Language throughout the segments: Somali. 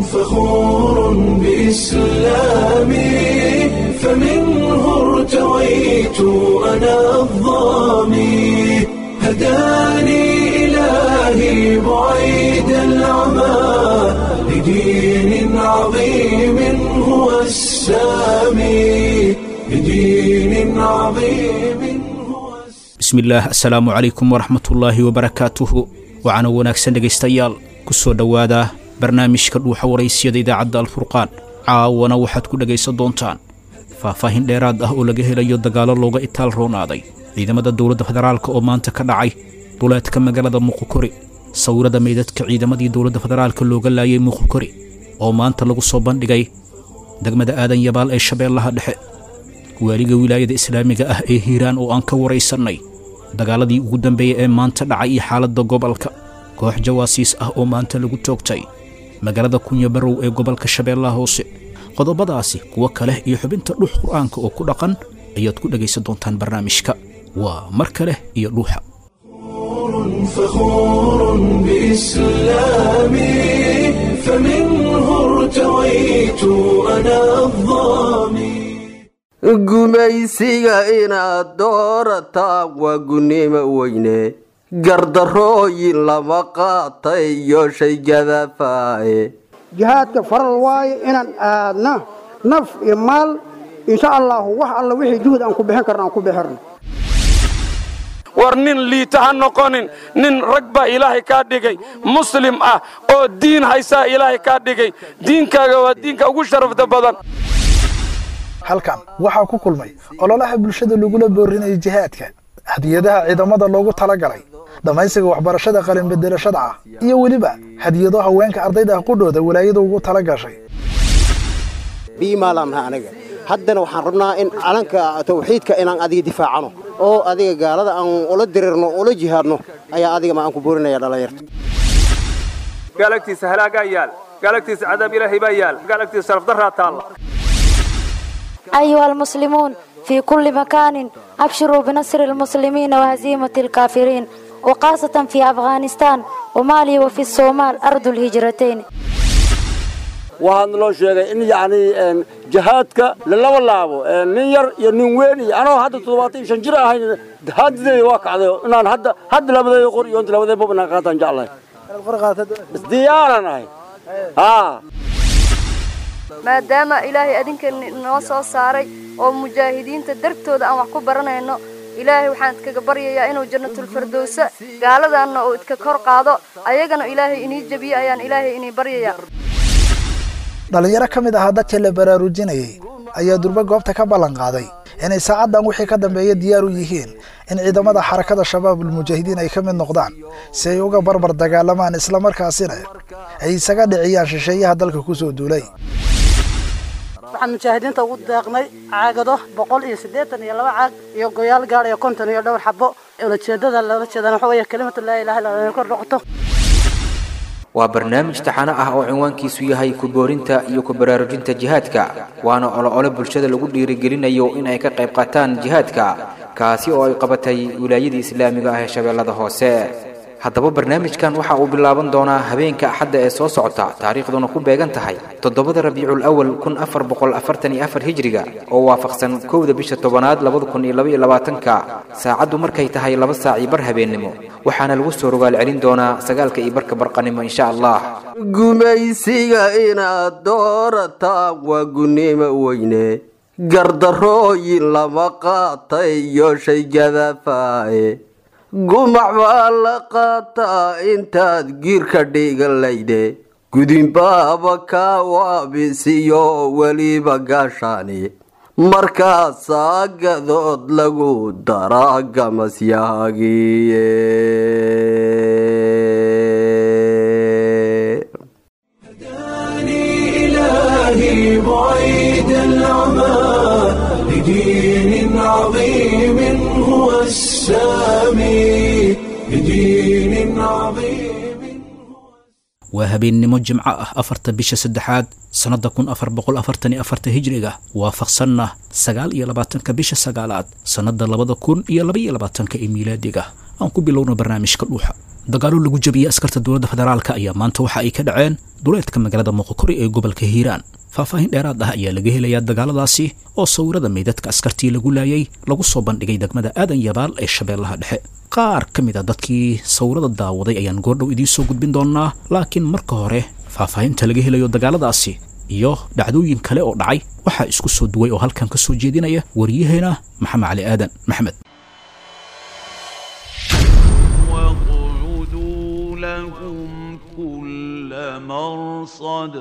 فخور بإسلامي فمنه ارتويت أنا الظامي هداني إلهي بعيد العمى لدين عظيم هو السامي لدين عظيم هو السامي bismillaah assalaamu calaykum waraxmatullaahi wabarakaatuhu waxaana wanaagsan dhegaystayaal ku soo dhowaada barnaamijka dhuuxa waraysiyada idaacadda alfurqaan caawana waxaad ku dhegaysan doontaan faahfaahin dheeraad ah oo laga helayo dagaallo looga itaal roonaaday ciidamada dowladda federaalka oo maanta ka dhacay duleedka magaalada muqokori sawirada meydadka ciidamadii dowladda federaalka looga laayay muqokori oo maanta lagu soo bandhigay degmada aadan yabaal ee shabeellaha dhexe waaliga wilaayada islaamiga ah ee hiiraan oo aan ka waraysannay dagaaladii ugu dambeeyey ee maanta dhacay iyo xaaladda gobolka koox jawaasiis ah oo maanta lagu toogtay magaalada kunya barow ee gobolka shabeellaha hoose qodobadaasi kuwo kale iyo xubinta dhuux qur'aanka oo ku dhaqan ayaad ku dhegaysan doontaan barnaamijka waa mar kale iyo dhuuxa فخور بإسلامي فمنه ارتويت أنا الظامي gumaysiga inaad doorataan waa gunnimo weyne gardarooyin lama qaatay iyo shaygadafaaye jihaadka faral waaye inaan aadna naf iyo maal insha allahu wax alla wixii juhud aan ku bixin karna aan ku bixirno war nin liita ha noqonin nin rag baa ilaahay kaa dhigay muslim ah oo diin haysaa ilaahay kaa dhigay diinkaaga waa diinka ugu sharafta badan halkan waxaa ku kulmay ololaha bulshada lagula boorinayo jihaadka hadiyadaha ciidamada loogu talagalay dhammaysiga waxbarashada qalinbedelashada ah iyo weliba hadiyado haweenka ardayda ah qudhooda walaayada ugu tala gashay biimaalaan nahay aniga haddana waxaan rabnaa in calanka tawxiidka inaan adiga difaacano oo adiga gaalada aan ula dirirno ula jihaadno ayaa adiga ma aan ku boorinaya dhallinyarta gaalagtiisa halaagaa yaal gaalagtiisa cadaab ilaahay baa yaal gaalagtiisa sharafdarraa taalla أيها المسلمون في كل مكان أبشروا بنصر المسلمين وهزيمة الكافرين وخاصة في أفغانستان ومالي وفي الصومال أرض الهجرتين waxaan loo sheegay in yacni jihaadka lalaba laabo nin yar iyo nin weyn iyo anoo hadda toddobaatan iyo shan jir ahayn haddeeda waa kacday inaan hadda hadda labadeeda qor iyo inta labadeeda bob inaan qaataan jeclahay isdiyaaran ahay haa maadaama ilaahay adinka noo soo saaray oo mujaahidiinta dartooda aan wax ku baranayno ilaahay waxaan idkaga baryayaa inuu jannatulfirdowsa gaaladaanna uu idka kor qaado ayagana ilaahay inii jebiyo ayaan ilaahay inii baryayaa dhallinyaro ka mid ahaa dadka la baraarujinayay ayaa durbe goobta ka ballan qaaday inay saacaddan wixii ka dambeeya diyaar u yihiin in ciidamada xarakada shabaabul mujaahidiin ay ka mid noqdaan si ay uga barbar dagaalamaan islamarkaasina ay isaga dhiciyaan shisheeyaha dalka ku soo duulay waxaan mujaahidiinta ugu deeqnay caagado boqol iyo siddeetan iyo laba caag iyo goyaal gaadh iyo konton iyo dhowr xabo ulajeedada loola jeedana waxa weeye kelimatu laa ilaha illa allah kor noqoto waa barnaamij taxano ah oo cinwaankiisu yahay ku boorinta iyo ku baraarujinta jihaadka waana olo-olo bulshada lagu dhiirigelinayo in ay ka qayb qaataan jihaadka kaasi oo ay qabatay wilaayadii islaamiga ah ee shabeellada hoose haddaba barnaamijkan waxa uu bilaaban doonaa habeenka axadda ee soo socota taariikhduna ku beegan tahay toddobada rabiicul awal kun afar boqol afartan iyo afar hijriga oo waafaqsan kowda bisha tobanaad labada kun iyo laba iyo labaatanka saacaddu markay tahay laba saac iyo bar habeennimo waxaana lagu soo rogaal celin doonaa sagaalka iyo barka barqanimo insha allah gumaysiga inaad doorataan waa gunnimo weyne gardarooyin lama qaatay iyo shaygadafaaye gumac baa la qaataa intaad giirka dhigalayde gudinbaaba kaa waabisiyo weliba gaashaani markaasaa gadood lagu daraa gamasyahaagiye إلهي بعيد العمى لدين عظيم هو السامي لدين عظيم waa habeennimo jimco ah afarta bisha saddexaad sannadda kun afar boqol afartan iyo afarta hijriga waafaqsanna sagaal iyo labaatanka bisha sagaalaad sannadda labada kun iyo laba iyo labaatanka ee miilaadiga aan ku bilowno barnaamijka dhuuxa dagaallo lagu jabiyey askarta dowladda federaalka ayaa maanta waxa ay ka dhaceen duleedka magaalada muqokori ee gobolka hiiraan faahfaahin dheeraad ah ayaa laga helayaa dagaaladaasi oo sawirada meydadka askartii lagu laayay lagu soo bandhigay degmada aadan yabaal ee shabeellaha dhexe qaar ka mid a dadkii sawirada daawaday ayaan goordhow idiin soo gudbin doonaa laakiin marka hore faahfaahinta laga helayo dagaaladaasi iyo dhacdooyin kale oo dhacay waxaa isku soo duway oo halkan ka soo jeedinaya wariyaheena maxamed cali aadan maxamed واقعدوا لهم كل مرصد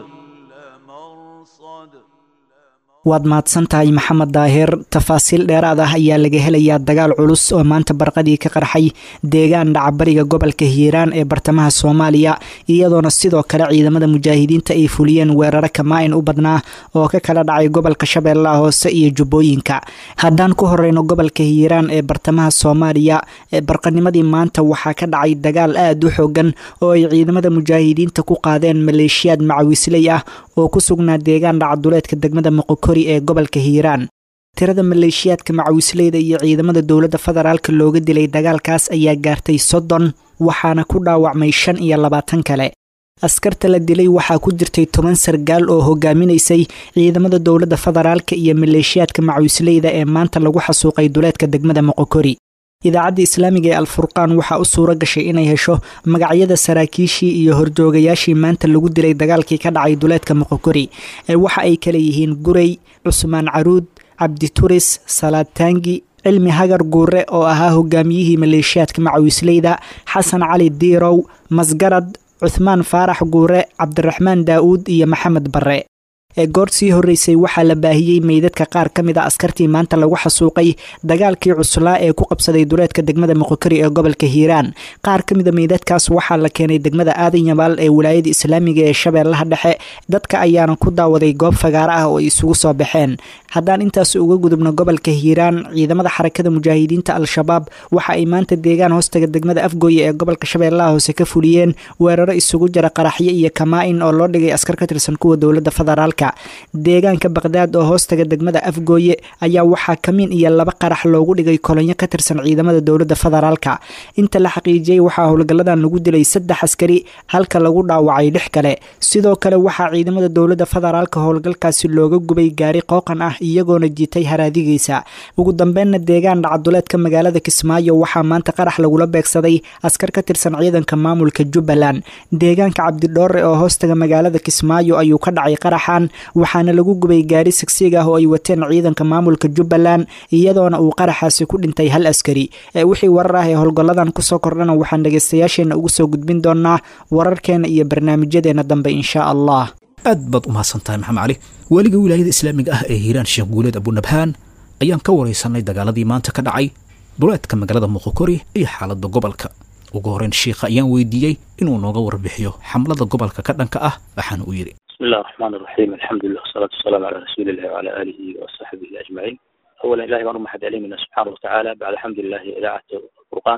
waad mahadsan tahay maxamed daahir tafaasiil dheeraad ah ayaa laga helayaa dagaal culus oo maanta barqadii ka qarxay deegaan dhacabariga gobolka hiiraan ee bartamaha soomaaliya iyadoona sidoo kale ciidamada mujaahidiinta ay fuliyeen weeraro kamaa-in u badnaa oo ka kala dhacay gobolka shabeellaha hoose iyo jubbooyinka haddaan ku horeyno gobolka hiiraan ee bartamaha soomaaliya ee barqanimadii maanta waxaa ka dhacay dagaal aad u xoogan oo ay ciidamada mujaahidiinta ku qaadeen maleeshiyaad macawisley ah oo ku sugnaa deegaan dhacduleedka degmada moqokori ee gobolka hiiraan tirada maleeshiyaadka macawisleyda iyo ciidamada dowladda federaalka looga dilay dagaalkaas ayaa gaartay soddon waxaana ku dhaawacmay shan iyo labaatan kale askarta la dilay waxaa ku jirtay toban sargaal oo hogaaminaysay ciidamada dowladda federaalka iyo maleeshiyaadka macawisleyda ee maanta lagu xasuuqay duleedka degmada moqokori idaacadda islaamiga ee alfurqaan waxaa u suuro gashay inay hesho magacyada saraakiishii iyo horjoogayaashii maanta lagu dilay dagaalkii ka dhacay duleedka moqokori ee waxa ay kale yihiin gurey cusmaan caruud cabdituris salaad taangi cilmi hagar guure oo ahaa hogaamiyihii maleeshiyaadka macawisleyda xasan cali diirow masgarad cuthmaan faarax guure cabdiraxmaan daa'uud iyo maxamed barre ee goor sii horreysay waxaa la baahiyey meydadka qaar ka mid a askartii maanta lagu xasuuqay dagaalkii cuslaa ee ku qabsaday duleedka degmada moqokori ee gobolka hiiraan qaar ka mid a meydadkaas waxaa la keenay degmada aadan yabaal ee wilaayada islaamiga ee shabeellaha dhexe dadka ayaana ku daawaday goob fagaaro ah oo ay isugu soo baxeen haddaan intaas uga gudubno gobolka hiiraan ciidamada xarakada mujaahidiinta al-shabaab waxa ay maanta deegaan hoostaga degmada afgooye ee gobolka shabeellaha hoose ka fuliyeen weeraro isugu jira qaraxyo iyo kamaa-in oo loo dhigay askar ka tirsan kuwa dowladda federaalka deegaanka baqdaad oo hoostaga degmada afgooye ayaa waxaa kamiin iyo laba qarax loogu dhigay kolonyo ka tirsan ciidamada dowladda federaalka inta la xaqiijiyey waxaa howlgalladan lagu dilay saddex askari halka lagu dhaawacay lix kale sidoo kale waxaa ciidamada dowladda federaalka howlgalkaasi looga gubay gaari qooqan ah iyagoona jiitay haraadigiisa ugu dambeynna deegaan dhacduleedka magaalada kismaayo waxaa maanta qarax lagula beegsaday askar ka tirsan ciidanka maamulka jubbaland deegaanka cabdidhoore oo hoostaga magaalada kismaayo ayuu ka dhacay qaraxan waxaana lagu gubay gaari sigsiig ah oo ay wateen ciidanka maamulka jubbaland iyadoona uu qaraxaasi ku dhintay hal askari ee wixii warar ah ee howlgalladan kusoo kordhana waxaan dhegaystayaasheenna ugu soo gudbin doonaa wararkeena iyo barnaamijyadeena dambe inshaa allah aad baad u mahadsan tahay maxamed cali weliga wilaayada islaamiga ah ee hiiraan sheekh guuleed abunabhaan ayaan ka waraysanay dagaaladii maanta ka dhacay duleedka magaalada muqokori iyo xaaladda gobolka ugu horreyn shiikha ayaan weydiiyey inuu nooga warbixiyo xamlada gobolka ka dhanka ah waxaana uu yidhi بسم الله الرحمن الرحيم الحمد لله والصلاة والسلام على رسول الله وعلى آله وصحبه أجمعين أولا إلهي بأن محد علينا سبحانه وتعالى بعد الحمد لله إذاعة القرآن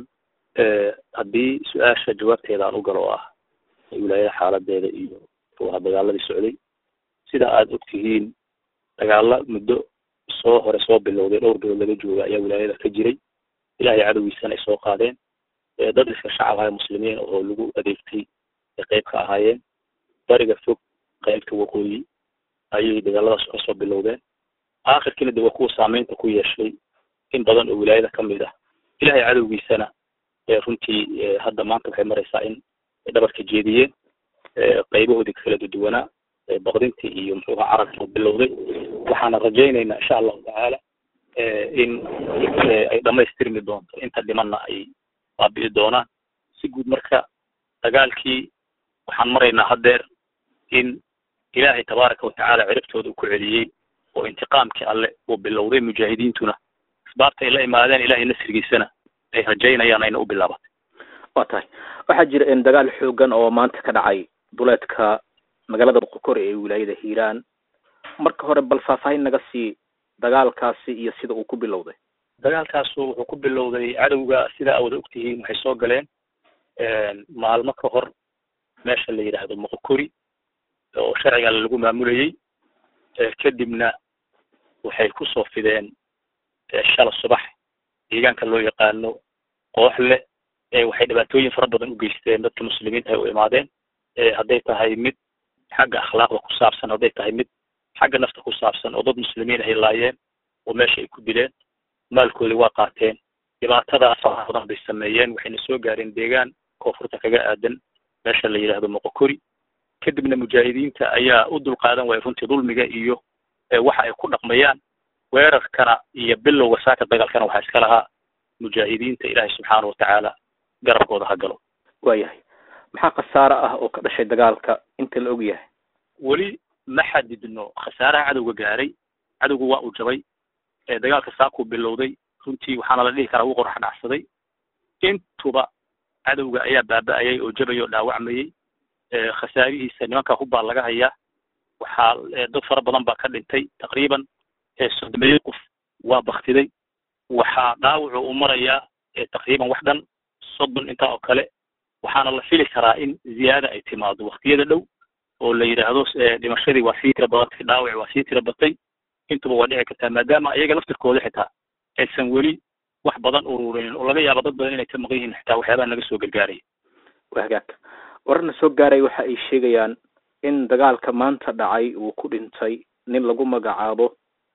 haddii su-aasha jawaabteeda aan u galo ah wilaayada xaaladeeda iyo waa dagaaladii socday sida aada ogtihiin dagaalo muddo soo hore soo bilowday dhowr bilood laga jooga ayaa wilaayada ka jiray ilahay cadowgiisana ay soo qaadeen dad iska shacab ahay muslimiin oo lagu adeegtay ay qeyb ka ahaayeen bariga fog qaybta waqooyi ayay dagaaladaas ka soo bilowdeen aakhirkiina de waa kuwa saameynta ku yeeshay in badan oo wilaayada ka mid ah ilahay cadowgiisana runtii hadda maanta waxay maraysaa in dhabarka jeediyeen qaybahoodii kala duwanaa baqdintii iyo muxuuha carabka bilowday waxaana rajaynaynaa insha allahu tacaala in ay dhamaystirmi doonto inta dhimanna ay baabi'i doonaan si guud marka dagaalkii waxaan maraynaa haddeer in ilaahay tabaaraka watacaala ciribtooda uu ku celiyey oo intiqaamkii alle uu bilowday mujaahidiintuna asbaabta ay la imaadeen ilahay nasrigiisana ay rajaynayaan ayna u bilaabatay waa tahay waxaa jira in dagaal xoogan oo maanta ka dhacay duleedka magaalada boqokore ee wilaayada hiiraan marka hore bal faahfaahin naga sii dagaalkaasi iyo sida uu ku bilowday dagaalkaasu wuxuu ku bilowday cadowga sida awada ogtihiin waxay soo galeen maalmo ka hor meesha la yidhaahdo moqokori oo sharciga lagu maamulayey kadibna waxay kusoo fideen shala subax deegaanka loo yaqaano kooxle waxay dhibaatooyin fara badan u geysteen dadka muslimiinta ay u imaadeen hadday tahay mid xagga akhlaaqda ku saabsan hadday tahay mid xagga nafta ku saabsan oo dad muslimiin ay laayeen oo meesha ay ku dileen maalkoodii waa qaateen dhibaatadaas faraha badan bay sameeyeen waxayna soo gaareen deegaan koonfurta kaga aadan meesha la yidhaahdo moqokori kadibna mujaahidiinta ayaa u dulqaadan waaya runtii dulmiga iyo waxa ay ku dhaqmayaan weerarkana iyo bilowga saaka dagaalkana waxaa iska lahaa mujaahidiinta ilaahay subxaana watacaala garabkooda ha galo waayahay maxaa khasaare ah oo ka dhashay dagaalka inta la og yahay weli ma xadidno khasaaraha cadowga gaaray cadowgu waa uu jabay dagaalka saakuu bilowday runtii waxaana la dhihi karaa wuu qorax dhacsaday intuba cadowga ayaa baaba'ayay oo jabay oo dhaawacmayey khasaarihiisa nimanka hubbaa laga hayaa waxaa dad fara badan baa ka dhintay taqriiban soddomeeyo qof waa baktiday waxaa dhaawacu u marayaa taqriiban wax dhan soddon intaa oo kale waxaana la fili karaa in ziyaada ay timaado waktiyada dhow oo la yidhaahdo dhimashadii waa sii tira badatay dhaawaci waa sii tira batay intuba waa dhici kartaa maadaama iyaga laftirkooda xitaa aysan weli wax badan ururinin oo laga yaabo dad badan inay ka maqan yihiin xitaa waxyaabaha naga soo gargaaraya waa hagaag wararna soo gaaray waxa ay sheegayaan in dagaalka maanta dhacay uu ku dhintay nin lagu magacaabo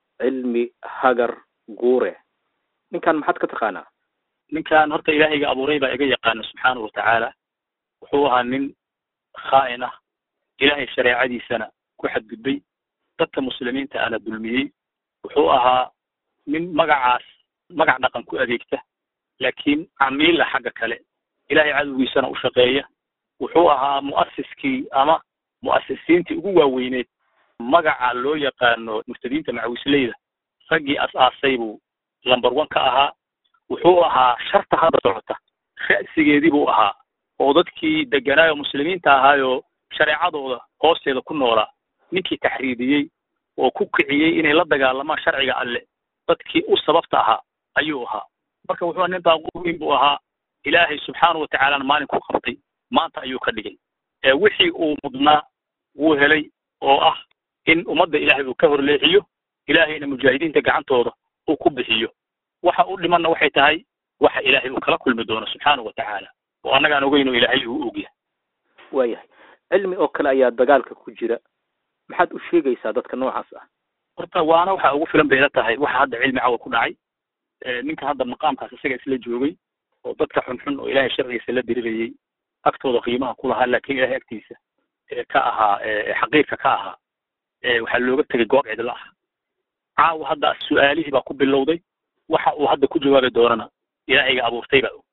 cilmi hagar guure ninkan maxaad ka taqaanaa ninkan horta ilaahayga abuuray baa iga yaqaana subxaanahu watacaala wuxuu ahaa nin khaa'in ah ilaahay shareecadiisana ku xadgudbay dadka muslimiinta ana dulmiyey wuxuu ahaa nin magacaas magac dhaqan ku adeegta laakiin camiila xagga kale ilaahay cadowgiisana u shaqeeya wuxuu ahaa mu'asiskii ama mu'asisiintii ugu waaweyneed magaca loo yaqaano murtadiinta macawisleyda raggii as-aasay buu lumber one ka ahaa wuxuu ahaa sharta hadda socota ra'sigeedii buu ahaa oo dadkii deganaayo muslimiinta ahaayoo shareecadooda hoosteeda ku noolaa ninkii taxriidiyey oo ku kiciyey inay la dagaalamaan sharciga alle dadkii u sababta ahaa ayuu ahaa marka wuxuu nin daaquur weyn buu ahaa ilaahay subxaanahu watacaalana maalin ku qabtay maanta ayuu ka dhigay wixii uu mudnaa wuu helay oo ah in ummadda ilaahay uu ka horleexiyo ilaahayna mujaahidiinta gacantooda uu ku bixiyo waxa u dhimanna waxay tahay waxa ilaahay uu kala kulmi doono subxaanahu watacaala oo annagaan ogeyno ilaahay uu ogyahay waayahay cilmi oo kale ayaa dagaalka ku jira maxaad u sheegaysaa dadka noocaas ah horta waana waxa ugu filan bayla tahay waxa hadda cilmi cawa ku dhacay ninka hadda maqaamkaas isaga isla joogay oo dadka xunxun oo ilaahay sharcigiisa la dirirayey agtooda qiimaha ku lahaa laakiin ilaahay agtiisa ka ahaa xaqiirka ka ahaa waxaa looga tegay goob cidla ah caawa hadda su-aalihii baa ku bilowday waxa uu hadda ku jawaabi doonana ilaahayga abuurtay baa og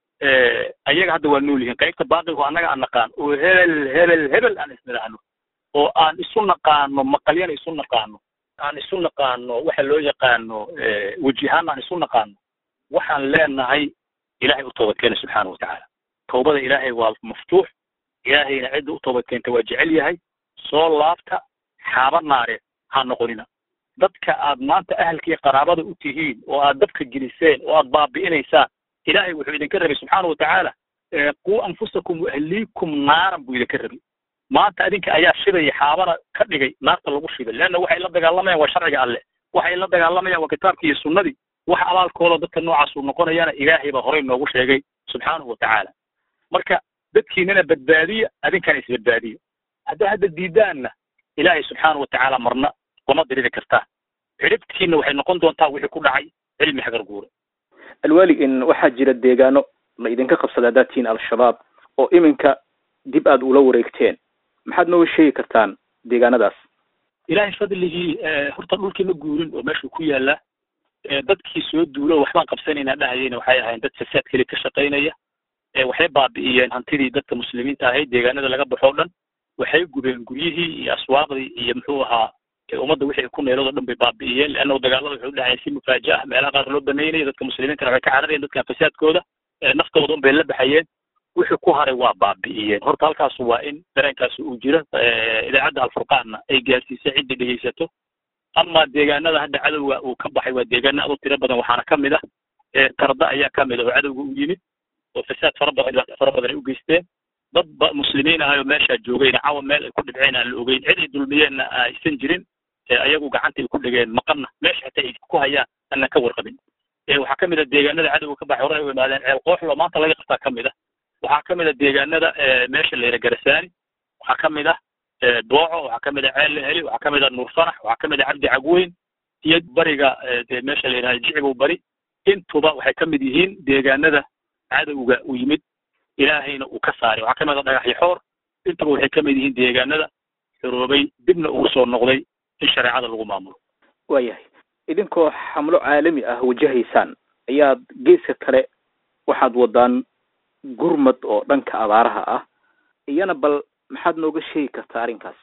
ayaga hadda waa nool yihiin qaybta baaqigo annaga aan naqaan oo hebel hebel hebel aan isnidhaahno oo aan isu naqaano maqalyana isu naqaano aan isu naqaano waxa loo yaqaano wejihaan aan isu naqaano waxaan leenahay ilahay u toobadkeena subxaana watacaala towbada ilaahay waa maftuux ilaahayna cidda u toobadkeenta waa jecel yahay soo laabta xaaba naareed ha noqonina dadka aad maanta ahalkii qaraabada u tihiin oo aad dabka geliseen oo aad baabi'inaysaan ilaahay wuxuu idinka rabay subxaana watacaala quu anfusakum waahliikum naaran buu idinka rabay maanta adinka ayaa shidaya xaabana ka dhigay naarta lagu shiday leanna waxay la dagaalamayaan waa sharciga alle waxay la dagaalamayaan waa kitaabkii iyo sunnadii wax abaalkooda dadka noocaas uu noqonayaana ilaahay baa horey noogu sheegay subxaanahu watacaala marka dadkiinana badbaadiya adinkana isbadbaadiya haddaa hadda diidaanna ilaahay subxaana watacaala marna kuma diriri kartaa ciribtiina waxay noqon doontaa wixii ku dhacay cilmi hagar guure alwali in waxaa jira deegaano la idinka qabsada haddaad tihiin al-shabaab oo iminka dib aad ula wareegteen maxaad nooga sheegi kartaan deegaanadaas ilaahay fadligii horta dhulkii ma guurin oo meeshuu ku yaallaa dadkii soo duulo waxbaan qabsanaynaa dhahayeyna waxay ahayn dad fasaad keli ka shaqaynaya waxay baabi'iyeen hantidii dadka muslimiinta ahayd deegaanada laga baxo dhan waxay gubeen guryihii iyo aswaaqdii iyo muxuu ahaa ummadda wixii ay ku neelado dhan bay baabi'iyeen leanna dagaalada waxay u dhaceen si mufaaja ah meelaha qaar loo banaynaya dadka muslimiintana waxay ka cararayeen dadkan fasaadkooda naftooda un bay la baxayeen wixii ku haray waa baabi'iyeen horta halkaas waa in dareenkaasi uu jiro idaacadda alfurqaanna ay gaarsiisay ciddii dhegaysato ama deegaanada hadda cadowga uu ka baxay waa deegaana aad u tiro badan waxaana ka mid ah tarda ayaa ka mid ah oo cadowga u yimid oo fasaad fara badan dhibaato fara badan ay u geysteen dad ba muslimiin ahayoo meeshaa joogayna cawa meel ay ku dhibceen aan la ogeyn cid ay dulmiyeenna aysan jirin ayagu gacanta ay ku dhigeen maqanna meesha hataa ay ku hayaan aanan ka warqabin waxaa ka mid a deegaanada cadowga ka baxay hore ay u imaadeen ceel qooxlo maanta laga qabtaa ka mid ah waxaa ka mid a deegaanada meesha la yidhaha garasaani waxaa ka mid ah dooco waxaa ka mid a ceel laheli waxaa ka mid a nuur fanax waxaa ka mid a cabdi cagweyn iyo bariga dee meesha la yidhaha jicibow bari intuba waxay ka mid yihiin deegaanada cadowga u yimid ilaahayna uu ka saaray waxaa ka mid a dhagaxyo xoor intuba waxay ka mid yihiin deegaanada xoroobay dibna ugu soo noqday in shareecada lagu maamulo waayahay idinkoo xamlo caalami ah wajahaysaan ayaad geeska kale waxaad wadaan gurmad oo dhanka abaaraha ah iyana bal maxaad nooga sheegi kartaa arrinkaas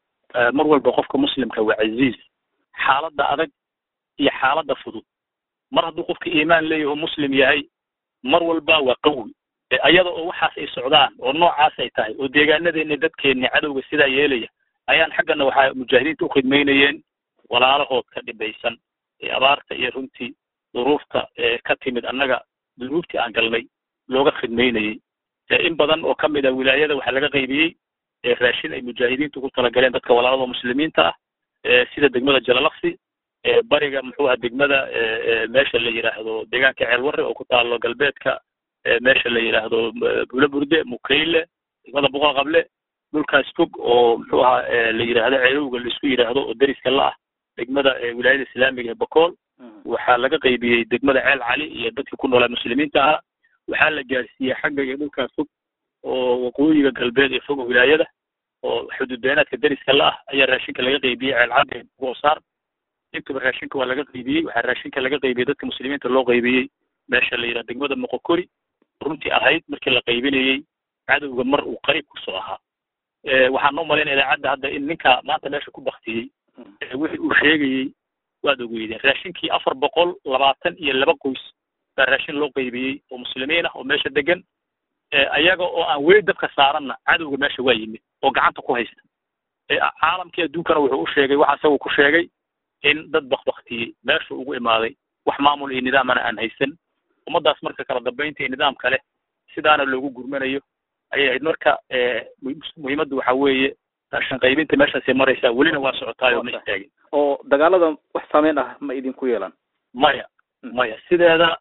mar walba qofka muslimka waa casiiz xaaladda adag iyo xaaladda fudud mar hadduu qofka iimaan leeyaho muslim yahay mar walba waa qawi ayada oo waxaas ay socdaan oo noocaas ay tahay oo deegaanadeeni dadkeenni cadowga sidaa yeelaya ayaan xaggana waxaa mujaahidiinta u khidmaynayeen walaalahood ka dhibaysan ee abaarta iyo runtii duruufta ka timid annaga dunuubtii aan galnay looga khidmaynayey in badan oo ka mid a wilaayada waxaa laga qaybiyey raashin ay mujaahidiintu ku talagaleen dadka walaalada muslimiinta ah sida degmada jalalaqsi bariga muxuu aha degmada meesha la yidhaahdo deegaanka ceelwarre oo ku taalo galbeedka meesha la yidhaahdo bulo burde mukayle degmada boqol qable dhulkaas fog oo muxuu ahaa la yidhaahdo ceelowga laisku yidhaahdo oo deriska la ah degmada wilaayada islaamiga ee bakool waxaa laga qaybiyey degmada ceel cali iyo dadkii ku noolaa muslimiinta ahaa waxaa la gaarsiiyey xagga iyo dhulkaas fog oo waqooyiga galbeed ee fog wilaayada oo xuduudbeenaadka deriska la ah ayaa raashinka laga qaybiyey ceel cali goosaar intuba raashinka waa laga qaybiyey waxaa raashinka laga qaybiyey dadka muslimiinta loo qaybiyey meesha la yidhaha degmada moqokori runtii ahayd markii la qaybinayey cadowga mar uu qayb kusoo ahaa waxaan noo malaynaya idaacadda hadda in ninka maanta meesha ku baktiyey wixii uu sheegayey waad ogeydeen raashinkii afar boqol labaatan iyo laba qoys baa raashin loo qaybiyey oo muslimiin ah oo meesha degan ayaga oo aan weli dabka saaranna cadowga meesha waa yimid oo gacanta ku haysta caalamkii adduunkana wuxuu u sheegay waxa isagu ku sheegay in dad bakbaktiyey meesha ugu imaaday wax maamul iyo nidaamana aan haysan ummaddaas marka kala dambaynta iyo nidaam kale sidaana loogu gurmanayo ayay ahayd marka muhiimaddu waxa weeye raashin qaybinta meeshaasay maraysaa welina waa socotaayo ma istaagin oo dagaalada wax saameyn ah ma idinku yeelan maya maya sideeda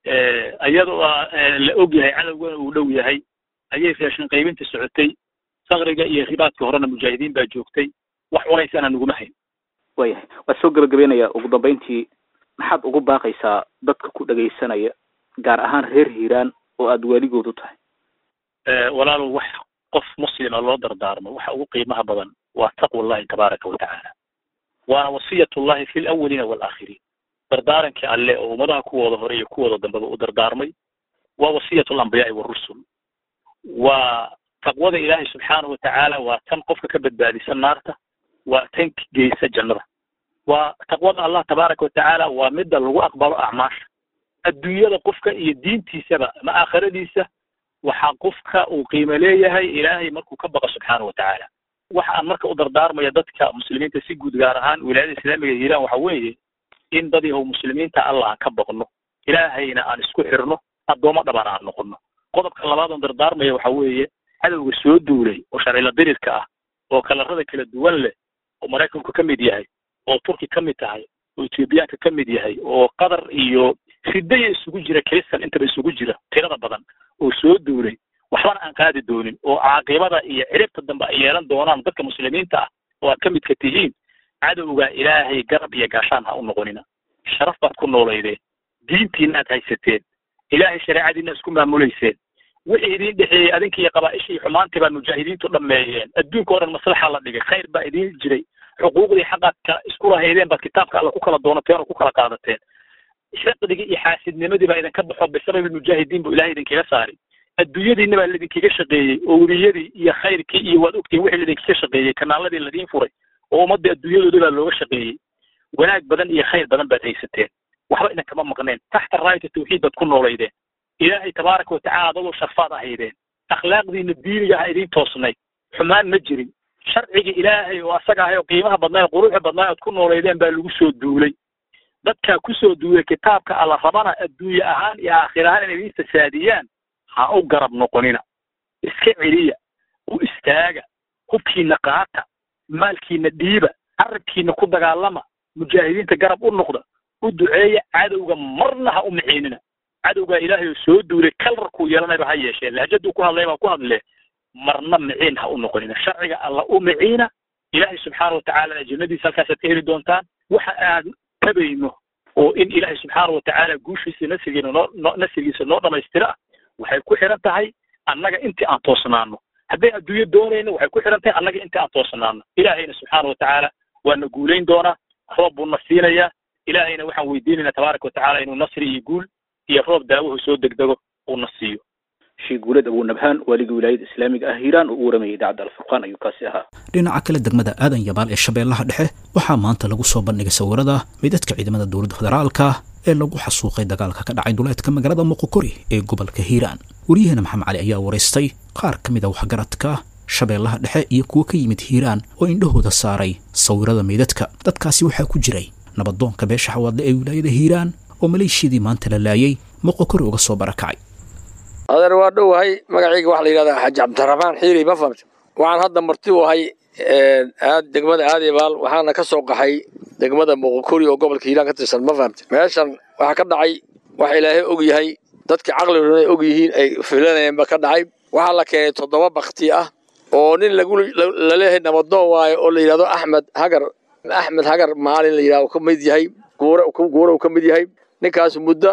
iyadoo la og yahay cadowgana uu dhow yahay ayay raashin qaybinta socotay sakriga iyo ribaadka horena mujaahidiin baa joogtay wax culaysana naguma hayn waayahay waa soo gebagabeynaya ugu dambayntii maxaad ugu baaqaysaa dadka ku dhegaysanaya gaar ahaan reer hiiraan oo aada waaligood u tahay walaalow wax qof muslima loo dardaarmo waxa ugu qiimaha badan waa taqwa allahi tabaaraka watacaala waana wasiyatullahi fi lawaliina waalaakhiriin dardaarankii alle oo ummadaha kuwooda hore iyo kuwooda dambeba u dardaarmay waa wasiyatu lambiyaai warusul waa taqwada ilaahay subxaanahu watacaala waa tan qofka ka badbaadisan naarta waa tan geysa jannada waa taqwada allah tabaaraka watacaala waa midda lagu aqbalo acmaasha adduunyada qofka iyo diintiisaba ama aakhiradiisa waxaa qofka uu qiimo leeyahay ilaahay markuu ka baqo subxaanahu watacaala waxa aan marka u dardaarmaya dadka muslimiinta si guud gaar ahaan wilaayada islaamiga hiiraan waxa weeye in dad yahow muslimiinta allah aan ka baqno ilaahayna aan isku xirno addoommo dhaban aan noqono qodobka labaad oon dardaarmaya waxa weeye cadowga soo duulay oo sharcila dirirka ah oo kalarada kala duwan leh oo maraykanku ka mid yahay oo turki ka mid tahay oo etoobiyaanka ka mid yahay oo qatar iyo ridaya isugu jira kristan intaba isugu jira tirada badan oo soo duulay waxbana aan qaadi doonin oo caaqibada iyo ciribta dambe ay yeelan doonaan dadka muslimiinta ah oo aad ka midka tihiin cadowga ilaahay garab iyo gaashaan ha u noqonina sharaf baad ku noolaydeen diintiina aad haysateen ilaahay shareecadiina isku maamulayseen wixii idin dhexeeyey adinka iyo qabaaisha iyo xumaantii baa mujaahidiintu dhameeyeen adduunka o dhan maslaxa la dhigay khayr baa idin jiray xuquuqdii xaqaadka isku lahaydeen baad kitaabka alla ku kala doonateen oo ku kala qaadateen xiqdigii iyo xaasidnimadii baa idinka baxo bisababi mujaahidiin buu ilahay idinkaga saaray adduunyadiina baa laidinkaga shaqeeyey oo weliyadii iyo khayrkii iyo waad ogtiin wixii laidinkaga shaqeeyey kanaaladii ladiin furay oo ummadda adduunyadooda baa looga shaqeeyey wanaag badan iyo khayr badan baad haysateen waxba idinkama maqneen taxta raayata tawxiid baad ku noolaydeen ilaahay tabaaraka watacaala adagoo sharfaad ahaydeen akhlaaqdiina diiniga ah idiin toosnayd xumaan ma jirin sharciga ilaahay oo asaga ahay oo qiimaha badnaa oo quruxda badnaa ood ku noolaydeen baa lagu soo duulay dadkaa kusoo duulay kitaabka alla rabana adduunye ahaan iyo aakhir ahaan inay idiin fasaadiyaan ha u garab noqonina iska celiya u istaaga hubkiina qaata maalkiina dhiiba carabkiina ku dagaalama mujaahidiinta garab u noqda u duceeya cadowga marna ha u miciinina cadowgaa ilaahay oo soo duulay kalarkuu yeelanayba ha yeeshee lahjaduu ku hadlay baa ku hadlee marna miciin ha u noqonina sharciga alla u miciina ilaahay subxaana watacaala jannadiisa halkaasaad ka heli doontaan waxa aan tabayno oo in ilaahay subxaana watacaala guushiisa nasrigiina noo no nasrigiisa noo dhamaystira waxay ku xiran tahay annaga intii aan toosnaano hadday adduunyo doonayno waxay ku xiran tahay annaga intii aan toosnaano ilaahayna subxaana watacaala waana guulayn doonaa roob buu na siinayaa ilaahayna waxaan weydiinaynaa tabaaraka watacaala inuu nasri iyo guul iyo roob daawahu soo degdego uu na siiyo sheekh guuled abuu nabhaan waaligii wilaayada islaamiga ah hiiraan oo u waramayay idaacadda alfurqaan ayuu kaasi ahaa dhinaca kale degmada aadan yabaal ee shabeellaha dhexe waxaa maanta lagu soo bandhigay sawirada midadka ciidamada dowladda federaalka ee lagu xasuuqay dagaalka ka dhacay duleedka magaalada muqokori ee gobolka hiiraan waryaheena maxamed cali ayaa waraystay qaar ka mid a waxgaradka shabeellaha dhexe iyo kuwo ka yimid hiiraan oo indhahooda saaray sawirada meydadka dadkaasi waxaa ku jiray nabadoonka beesha xawaadle ee wilaayada hiiraan oo maleeshiyadii maanta la laayay muqokori uga soo barakacay adeer waa dhowahay magacayga waxaa la yidhahdaa xaaji cabdiraxmaan xiiri ma fahamta waxaan hadda marti u ahay aad degmada aadibaal waxaana ka soo qaxay degmada muqokori oo gobolka hiiraan ka tirsan ma fahamta meeshan waxaa ka dhacay waxa ilaahay og yahay dadkii caqliguna ay og yihiin ay filanayeenba ka dhacay waxaa la keenay toddoba bakti ah oo nin lagu laleeyahay nabadoon waayo oo la yidhahdo axmed hagar axmed hagar maalin la yidhahdo ka mid yahay guura guura uu ka mid yahay ninkaas muddo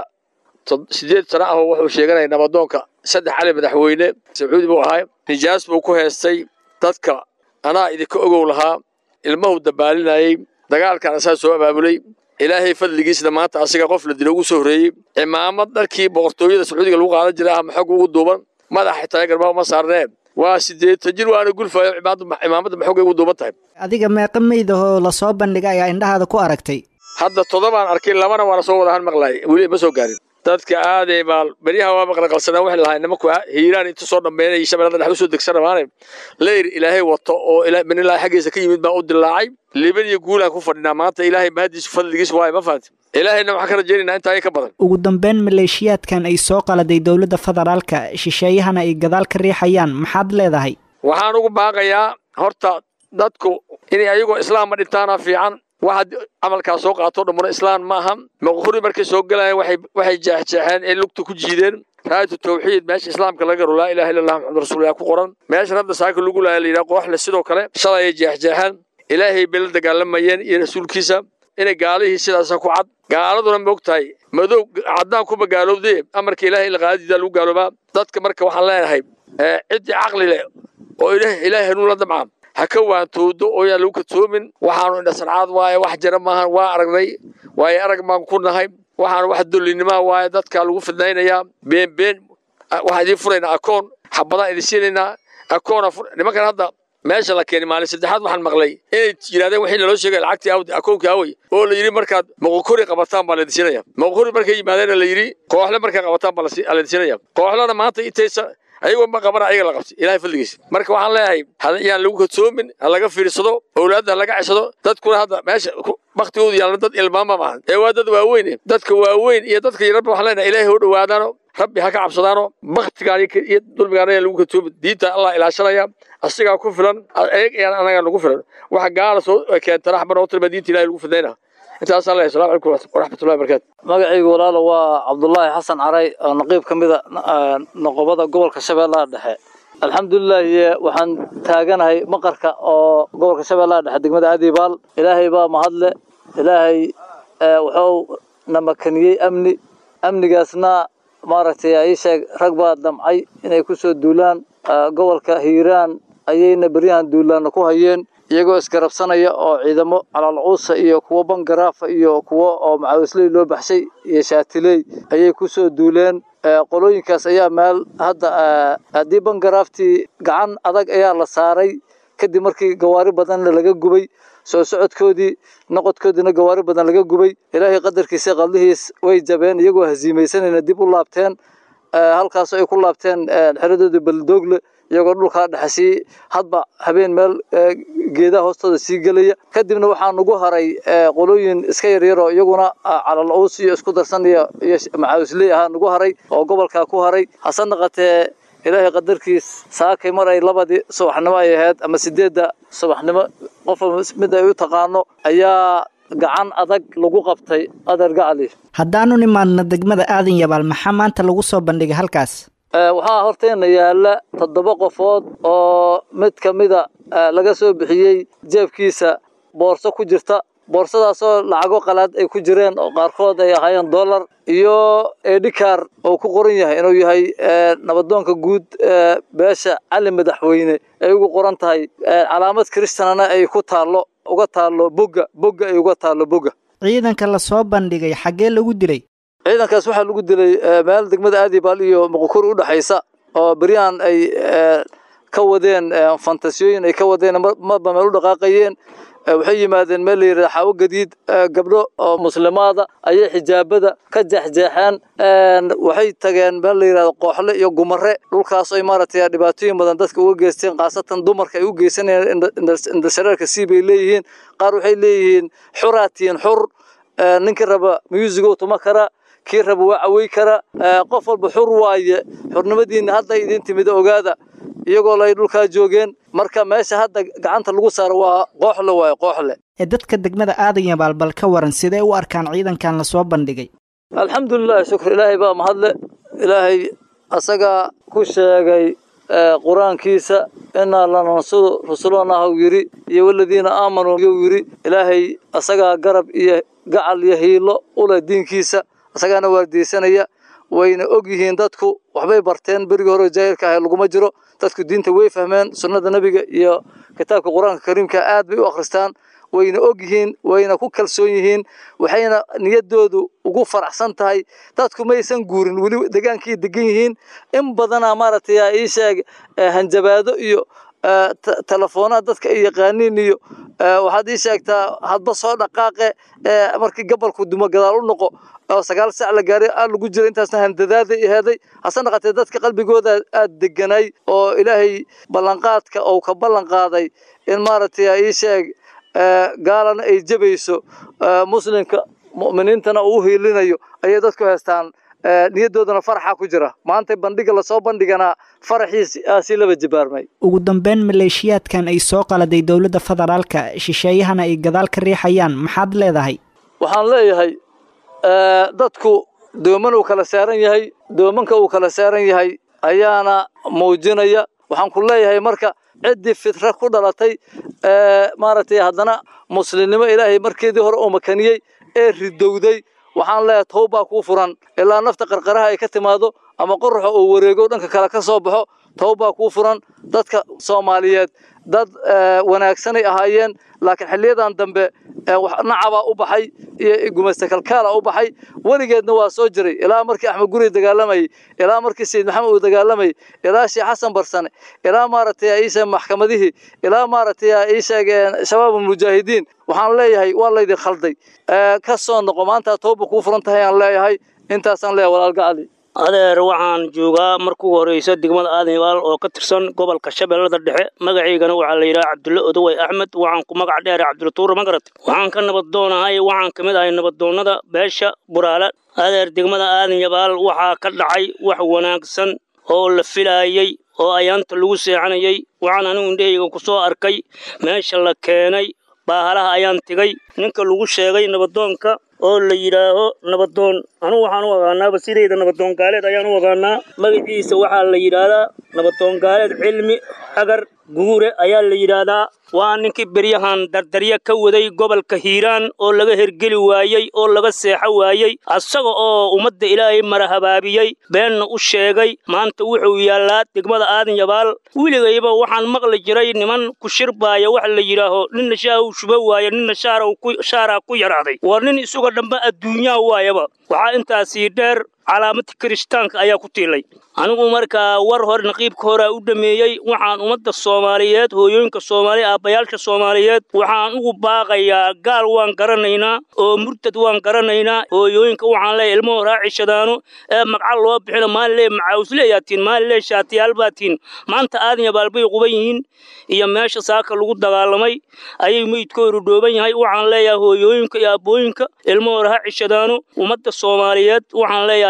sideed sano ah wuxuu sheeganaya nabadoonka saddex cali madaxweyne sacuudi buu ahaa nijaas buu ku heestay dadka anaa idinka ogow lahaa ilmahu dabaalinayey dagaalkan asaa soo abaabulay ilaahay fadligiisna maanta asiga qof la dilo ugu soo horreeyey cimaamad dharkii boqortooyada sacuudiga lagu qaadan jiray ama xog ugu duuban madax xitaa garbaha uma saarneen waa sideetan jir waana gulfayo cimaamadda maxoogay ugu duuban tahay adiga meeqa meydahoo lasoo bandhigay ayaa indhahaada ku aragtay hadda toddobaan arkay labana waana soo wada han maqlaay weli ma soo gaarin dadka aaday baal beryaha waa maqlaqalsanaa waxay lahaa nimanku hiiraan inta soo dhammeynay iyo shabeellada dhex usoo degsan rabaane leyr ilaahay wato oo min ilaahay xaggiisa ka yimid baa u dilaacay liban iyo guulaan ku fadhinaa maanta ilaahay mahadiisu fadligiis waaye ma fahanti ilaahayna waxaan ka rajaynaynaa intaa ka badan ugu dambeyn maleeshiyaadkan ay soo qaladay dowladda federaalka shisheeyahana ay gadaal ka riixayaan maxaad leedahay waxaan ugu baaqayaa horta dadku inay ayagoo islaama dhintaana fiican waxaad camalkaa soo qaato dhammuna islaan ma aha maqhuri markay soo galayaan waxay waxay jeexjeexeen ee lugta ku jiideen raayatu tawxiid meesha islaamka laga garo laa ilaha illa allah maxamad rasuulillah ku qoran meeshan hadda saaka lagu laaya la yidhaha kooxle sidoo kale shalay ay jeexjeexeen ilaahay bay la dagaalamayeen iyo rasuulkiisa inay gaalihii sidaasa ku cad gaaladuna ma og tahay madow caddaan kuma gaalowdee amarka ilaahay la qaadadiida lagu gaaloobaa dadka marka waxaan leenahay ciddii caqli leh oo ilaahay hanuun la damca ha ka waantoodo oo yaan lagu kadsoomin waxaanu indhasarcaad waaye wax jira maahan waa aragnay waaye arag baan ku nahay waxaanu wax dulinimaa waaye dadkaa lagu fidnaynayaa been been waxaan idiin furaynaa akoon xabadaan idin siinaynaa akoona nimankan hadda meesha la keenay maalin saddexaad waxaan maqlay inay yidhahdeen wixii naloo sheegay lacagtii awdi akoonkii awey oo la yidhi markaad moqokori qabataan baa laydin siinaya moqokori markay yimaadeen la yidhi kooxle markay qabataan baa laydin siinaya kooxlena maanta intaysa ayagoo ma qabana ayaga la qabtay ilahay fadligiisa marka waxaan leeyahay yaan lagu kadsoomin ha laga fiirsado owlaadda ha laga ceshado dadkuna hadda meesha baktigoodu yaalna dad ilmaama maahan ee waa dad waaweyn dadka waaweyn iyo dadka yaraba waxaan leenahay ilaahay u dhowaadaano rabbi ha ka cabsadaano baktigaan iyo dulmigaan ayaan lagu kadsoomin diinta allah ilaashanaya asigaa ku filan ayaan anagaa nagu filan waxa gaala soo keentana xaba noo tilma diinta ilahay lagu fidnayna intaasaan leeyahay assalamu calaykum waraxmatullahi wabarakaatu magacaygu walaalo waa cabdullaahi xasan caray oo naqiib ka mida noqobada gobolka shabeellaha dhexe alxamdulilaahi waxaan taaganahay maqarka oo gobolka shabeellaha dhexe degmada adibaal ilaahay baa mahadle ilaahay wuxuu na makaniyey amni amnigaasna maaragtay ii sheeg rag baa damcay inay ku soo duulaan gobolka hiiraan ayayna beryahan duulaanna ku hayeen iyagoo isgarabsanaya oo ciidamo calaalcuusa iyo kuwo bangaraafa iyo kuwo oo macaawisley loo baxshay iyo shaatiley ayay ku soo duuleen qolooyinkaas ayaa meel hadda haddii bangaraaftii gacan adag ayaa la saaray kadib markii gawaari badanna laga gubay soo socodkoodii noqodkoodiina gawaari badan laga gubay ilaahay qadarkiisa qaldihiis way jabeen iyagoo hasiimaysanayna dib u laabteen halkaasoo ay ku laabteen xeradoodii baldoogle iyagoo dhulkaa dhexe sii hadba habeen meel geedaha hoostooda sii gelaya kadibna waxaa nagu haray qolooyin iska yaryaroo iyaguna calal-uus iyo isku darsan iyo iyo macaawisley ahaa nagu haray oo gobolkaa ku haray hase naqatee ilaahay qadarkiis saakay mar ay labadii subaxnimo ay ahayd ama sideedda subaxnimo qof mid ay u taqaano ayaa gacan adag lagu qabtay adeer gacali haddaanu nimaadna degmada aadan yabaal maxaa maanta lagu soo bandhigay halkaas waxaa horteenna yaalla toddoba qofood oo mid ka mida laga soo bixiyey jeebkiisa boorso ku jirta boorsadaasoo lacago qalaad ay ku jireen oo qaarkood ay ahaayeen dollar iyo edhikar oo ku qoran yahay inuu yahay nabadoonka guud beesha cali madaxweyne ay ugu qoran tahay calaamad kristanana ay ku taallo uga taallo bogga bogga ay uga taallo bogga ciidanka la soo bandhigay xaggee lagu dilay ciidankaas waxaa lagu dilay meel degmada aadibaal iyo muqukuri u dhexaysa oo beryahan ay ka wadeen fantasiyooyin ay ka wadeen marba meel u dhaqaaqayeen waxay yimaadeen meel la yidhahda xaawo gadiid gabdho oo muslimaada ayay xijaabada ka jeexjeexeen waxay tageen meel la yidhahda qooxle iyo gumare dhulkaas ay maaragtay dhibaatooyin badan dadka uga geysteen khaasatan dumarka ay u geysanayeen indhashareerka sii bay leeyihiin qaar waxay leeyihiin xuraatiin xur ninkii raba musigo tuma kara kii raba waa cawey kara qof walba xur waaye xurnimadiina hadda idin timid ogaada iyagoo lay dhulkaa joogeen marka meesha hadda gacanta lagu saaro waa qooxle waaye qooxle ee dadka degmada aadan yabaal bal ka waran sidee u arkaan ciidankan la soo bandhigay alxamdulilahi shukr ilaahay baa mahadle ilaahay asagaa ku sheegay qur-aankiisa inaa lanansuru rusulanahu yidhi iyo waladiina aamanuu yuu yidhi ilaahay asagaa garab iyo gacal iyo hiilo u leh diinkiisa asagaana waardiyeysanaya wayna og yihiin dadku waxbay barteen berigii hore jaahilka ahay laguma jiro dadku diinta way fahmeen sunnada nebiga iyo kitaabka qur-aanka kariimka aad bay u akhristaan wayna og yihiin wayna ku kalsoon yihiin waxayna niyadoodu ugu faraxsan tahay dadku maysan guurin weli degaankii degan yihiin in badanaa maaragtay ii sheeg hanjabaado iyo telefoonada dadka ay yaqaaniin iyo waxaad ii sheegtaa hadba soo dhaqaaqe markii gabalku dumo gadaal u noqo oo sagaal sac la gaaray aa lagu jira intaasna handadaaday aheeday hase naqatee dadka qalbigooda aad deganay oo ilaahay ballanqaadka ou ka ballan qaaday in maaragtay ii sheeg gaalana ay jabayso muslimka mu'miniintana uu hiilinayo ayay dadku haystaan niyadoodana faraxa ku jira maanta bandhiga lasoo bandhiganaa faraxiisi laba jibaarmay ugu dambeyn maleeshiyaadkan ay soo qaladay dowladda federaalka shisheeyahana ay gadaal ka riixayaan maxaad leedahay waxaan leeyahay dadku dooman uu kala saaran yahay doomanka uu kala saaran yahay ayaana muujinaya waxaan ku leeyahay marka ciddii fitra ku dhalatay maaragtay haddana muslimnimo ilaahay markeedii hore uu makaniyey ee ridowday waxaan leeyahay towbaa kuu furan ilaa nafta qarqaraha ay ka timaado ama qoraxa uu wareego dhanka kale ka soo baxo towbaa kuu furan dadka soomaaliyeed dad wanaagsanay ahaayeen laakiin xiliyadan dambe nacabaa u baxay iyo gumaysta kalkaala u baxay weligeedna waa soo jiray ilaa markii axmed guri dagaalamayay ilaa markii sayid maxamed uu dagaalamayay ilaa sheekh xasan barsane ilaa maaragtay iisheeg maxkamadihii ilaa maaragtay iisheeg shabaab mujaahidiin waxaan leeyahay waa laydin khalday ka soo noqo maanta tooba kuu furan tahay aan leeyahay intaasaan leeyahay walaalka cali adeer waxaan joogaa markuu horeyso degmada aadan yabaal oo ka tirsan gobolka shabeellada dhexe magacaygana waxaa la yidhaha cabdulle odowey axmed waxaan ku magac dheeray cabdulatuure magarat waxaan ka nabadoonahay waxaan ka mid ahay nabadoonnada beesha buraale adeer degmada aadan yabaal waxaa ka dhacay wax wanaagsan oo la filaayey oo ayaanta lagu seexanayay waxaan anigu indhahayga ku soo arkay meesha la keenay baahalaha ayaan tegay ninka lagu sheegay nabadoonka oo la yidhaaho nabadoon anugu waxaan u aqaanaaba sidayda nabadoon gaaleed ayaan u aqaanaa magaciisa waxaa la yidhaahdaa nabadoon gaaleed cilmi agar guure ayaa la yidhaahdaa waa ninkii beryahan dardarya ka waday gobolka hiiraan oo laga hergeli waayey oo laga seexo waayey asaga oo ummadda ilaahay marahabaabiyey beenna u sheegay maanta wuxuu yaallaa degmada aadan yabaal weligayba waxaan maqli jiray niman ku shirbaaya wax la yidhaaho ninna shaah uu shubo waaye ninna shaaraa ku yaraaday war nin isuga dhambe adduunyaa waayaba waxaa intaasii dheer calaamad kirishtaanka ayaa ku tiilay anigu markaa war hore naqiibka horea u dhameeyey waxaan ummadda soomaaliyeed hooyooyinka soomaaliya aabbayaasha soomaaliyeed waxaan ugu baaqayaa gaal waan garanaynaa oo murtad waan garanaynaa hooyooyinka waxaan leeyahay ilmuhu raacishadaano ee magca loo bixino maalin lee macaawsleeyaatiin maalin lee shaatiyaalbaatiin maanta aadan yabaal bay quban yihiin iyo meesha saaka lagu dagaalamay ayay meydkoodu dhooban yahay waxaan leeyahay hooyooyinka iyo aabbooyinka ilmuhu raacishadaano ummadda soomaaliyeed waxaan leeyahay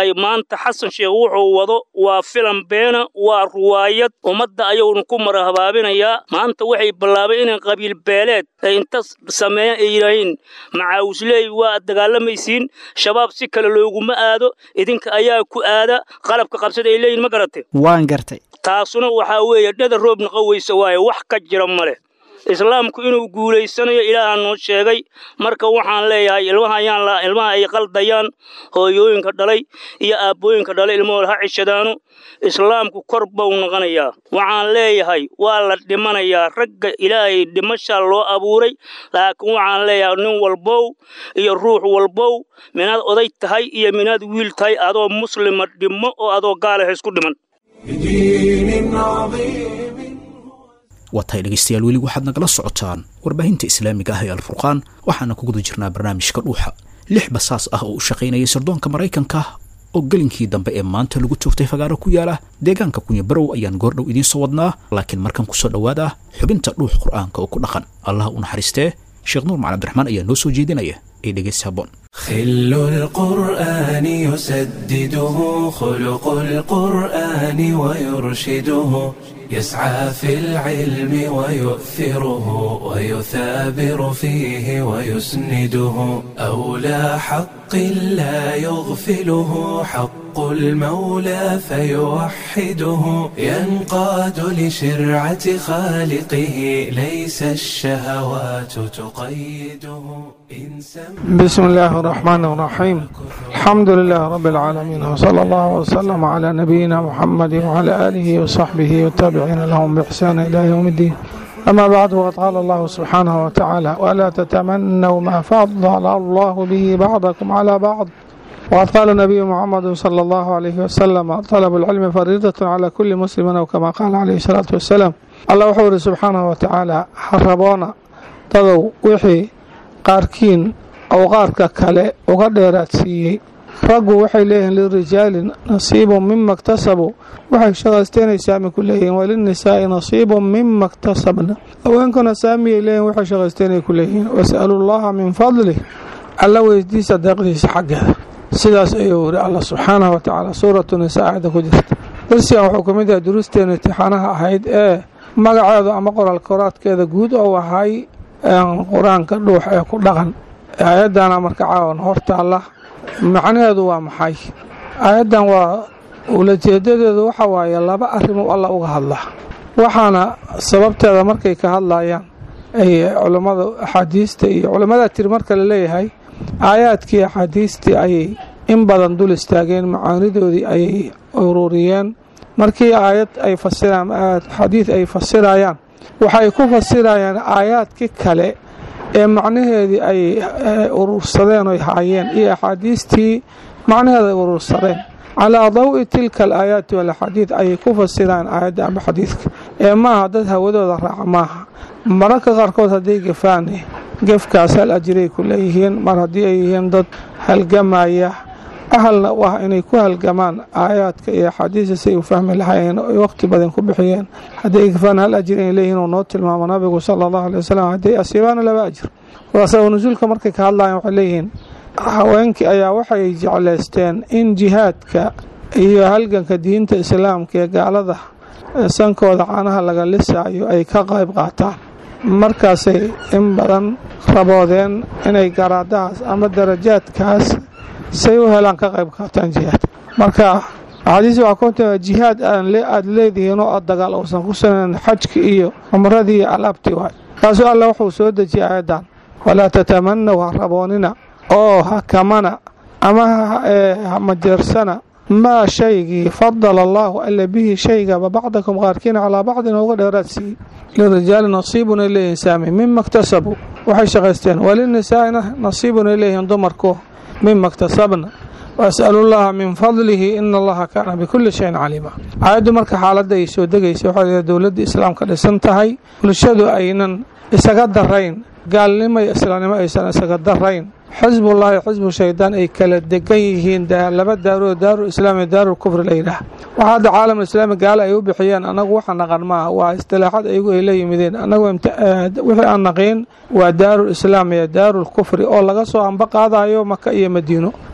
leeyahay maanta xasan sheekh wuxuu wado waa filan beena waa ruwaayad ummadda ayuuna ku marahabaabinayaa maanta waxay bilaabay inay qabiil beeleed ay inta sameeyaan ay yidhaahiin macaawusley waa dagaalamaysiin shabaab si kale looguma aado idinka ayaa ku aada qalabka qabsada ay leeyihin ma garate waan gartay taasuna waxaa weeye dhada roob naqoweysa waaye wax ka jira ma leh islaamku inuu guulaysanayo ilaaha noo sheegay marka waxaan leeyahay ilmaha ayaan ilmaha ay qaldayaan hooyooyinka dhalay iyo aabbooyinka dhalay ilmahooda ha cishadaano islaamku kor bau noqonayaa waxaan leeyahay waa la dhimanayaa ragga ilaahay dhimashaa loo abuuray laakiin waxaan leeyahay nin walbow iyo ruux walbow minaad oday tahay iyo minaad wiil tahay adoo muslima dhimo oo adoo gaalaha isku dhiman waa tahay dhegaystayaal weli waxaad nagala socotaan warbaahinta islaamiga ah ee alfurqaan waxaana ku guda jirnaa barnaamijka dhuuxa lix basaas ah oo u shaqaynayay sirdoonka maraykanka oo gelinkii dambe ee maanta lagu toogtay fagaaro ku yaala deegaanka kunyabarow ayaan goordhow idiin soo wadnaa laakiin markan kusoo dhowaada xubinta dhuux qur'aanka oo ku dhaqan allah u naxariistee sheekh nuur macali abdiraxmaan ayaa noo soo jeedinaya ee dhegaysi habboon خل القرآن يسدده خلق القرآن ويرشده يسعى في العلم ويؤثره ويثابر فيه ويسنده أولى حق لا يغفله حق المولى فيوحده ينقاد لشرعة خالقه ليس الشهوات تقيده إن بسم الله الرحمن الرحيم الحمد لله رب العالمين وصلى الله وسلم على نبينا محمد وعلى آله وصحبه والتابعين لهم بإحسان إلى يوم الدين أما بعد وقد قال الله سبحانه وتعالى ولا تتمنوا ما فضل الله به بعضكم على بعض وقد قال النبي محمد صلى الله عليه وسلم طلب العلم فريضة على كل مسلم أو كما قال عليه الصلاة والسلام الله وحور سبحانه وتعالى حربونا تضو وحي qaarkiin awqaarka kale uga dheeraadsiiyey raggu waxay leeyihiin lirijaali nasiibun mima ktasabuu waxay shaqaysteenay saami ku leeyihiin walinisaa'i nasiibun mima ktasabna haweenkuna saamiyay leeyihin waxay shaqaysteenay ku leeyihiin wasalu llaha min fadlih alla weydiisa deeqdiisa xaggeeda sidaas ayuu yiri allah subxaanahu watacaala suuratu nisaa aayadda ku jirta darsigan wuxuu ka mid yahay duruusteena imtixaanaha ahayd ee magaceedu ama qoraal koraadkeeda guud oo ahay qur-aanka dhuux ee ku dhaqan aayadana marka caawan hortaalla macnaheedu waa maxay aayaddan waa ulajeedadeedu waxa waaye laba arrimo alla uga hadlaa waxaana sababteeda markay ka hadlayaan ay culammada axaadiista iyo culammadaa tiri marka la leeyahay aayaadkii axaadiistii ayay in badan dul istaageen macaanidoodii ayay ururiyeen markii aayad ay fasiraan xadiid ay fasirayaan waxay ku fasirayaan aayaadkii kale ee macnaheedii ay urursadeen oy haayeen iyo axaadiistii macnaheeda ay urursadeen calaa dawi tilka alaayaati walaxaadiid ayay ku fasirayaan aayadda amba xadiidka ee maaha dad hawadooda raaca maaha mararka qaarkood hadday gafaane gefkaas hal ajiray ku leeyihiin mar haddii ay yihiin dad halgamaya ahalna u ah inay ku halgamaan aayaadka iyo axaadiista si ay u fahmi lahaayeen oy waqti badan ku bixiyeen hadday gafaan hal ajir inay leeyihiin uu noo tilmaamo nabigu sala allahu alay wasalam hadday asiibaana laba ajir sabab nusuulka markay ka hadlayaan waxay leeyihiin haweenkii ayaa waxay jeclaysteen in jihaadka iyo halganka diinta islaamka ee gaalada sankooda caanaha laga lisaayo ay ka qayb qaataan markaasay in badan raboodeen inay garaadahaas ama darajaadkaas say u helaan ka qayb qaataan jihaad marka axaadiis waxaa ku tima jihaad aad leedihiin oo aad dagaal uusan ku sanayn xajki iyo cumradii iyo alaabtii waay kaasuu alle wuxuu soo dejiyay aayaddan walaa tatamanaw ha raboonina oo ha kamana ama ha majeersana maa shaygii fadala allaahu alla bihi shaygaba bacdakum qaarkiina calaa bacdin uga dheeraad siiyey lirijaali nasiibun ay leeyihiin saami mima iktasabuu waxay shaqaysteen walinisaa'ina nasiibun ay leeyihiin dumarku mima iktasabna waas'alu llaha min fadlihi ina allaha kaana bikulli shayin caliima aayaddu marka xaaladda ay soo degaysa waxay leedahay dowladda islaamka dhisan tahay bulshadu aynan isaga darayn gaalnimo iyo islaamnimo aysan isaga darayn xisbullaahi xisbu shaydaan ay kala degan yihiin laba daaroo daaru islaam iyo daarul kufri la yidhaah waxaa hadda caalamul islaami gaalo ay u bixiyeen annagu waxa naqan maaha waa istilaaxad ayagu ay la yimideen annagu wixii aan naqiin waa daarul islaam iyo daarul kufri oo laga soo amba qaadayo maka iyo madiino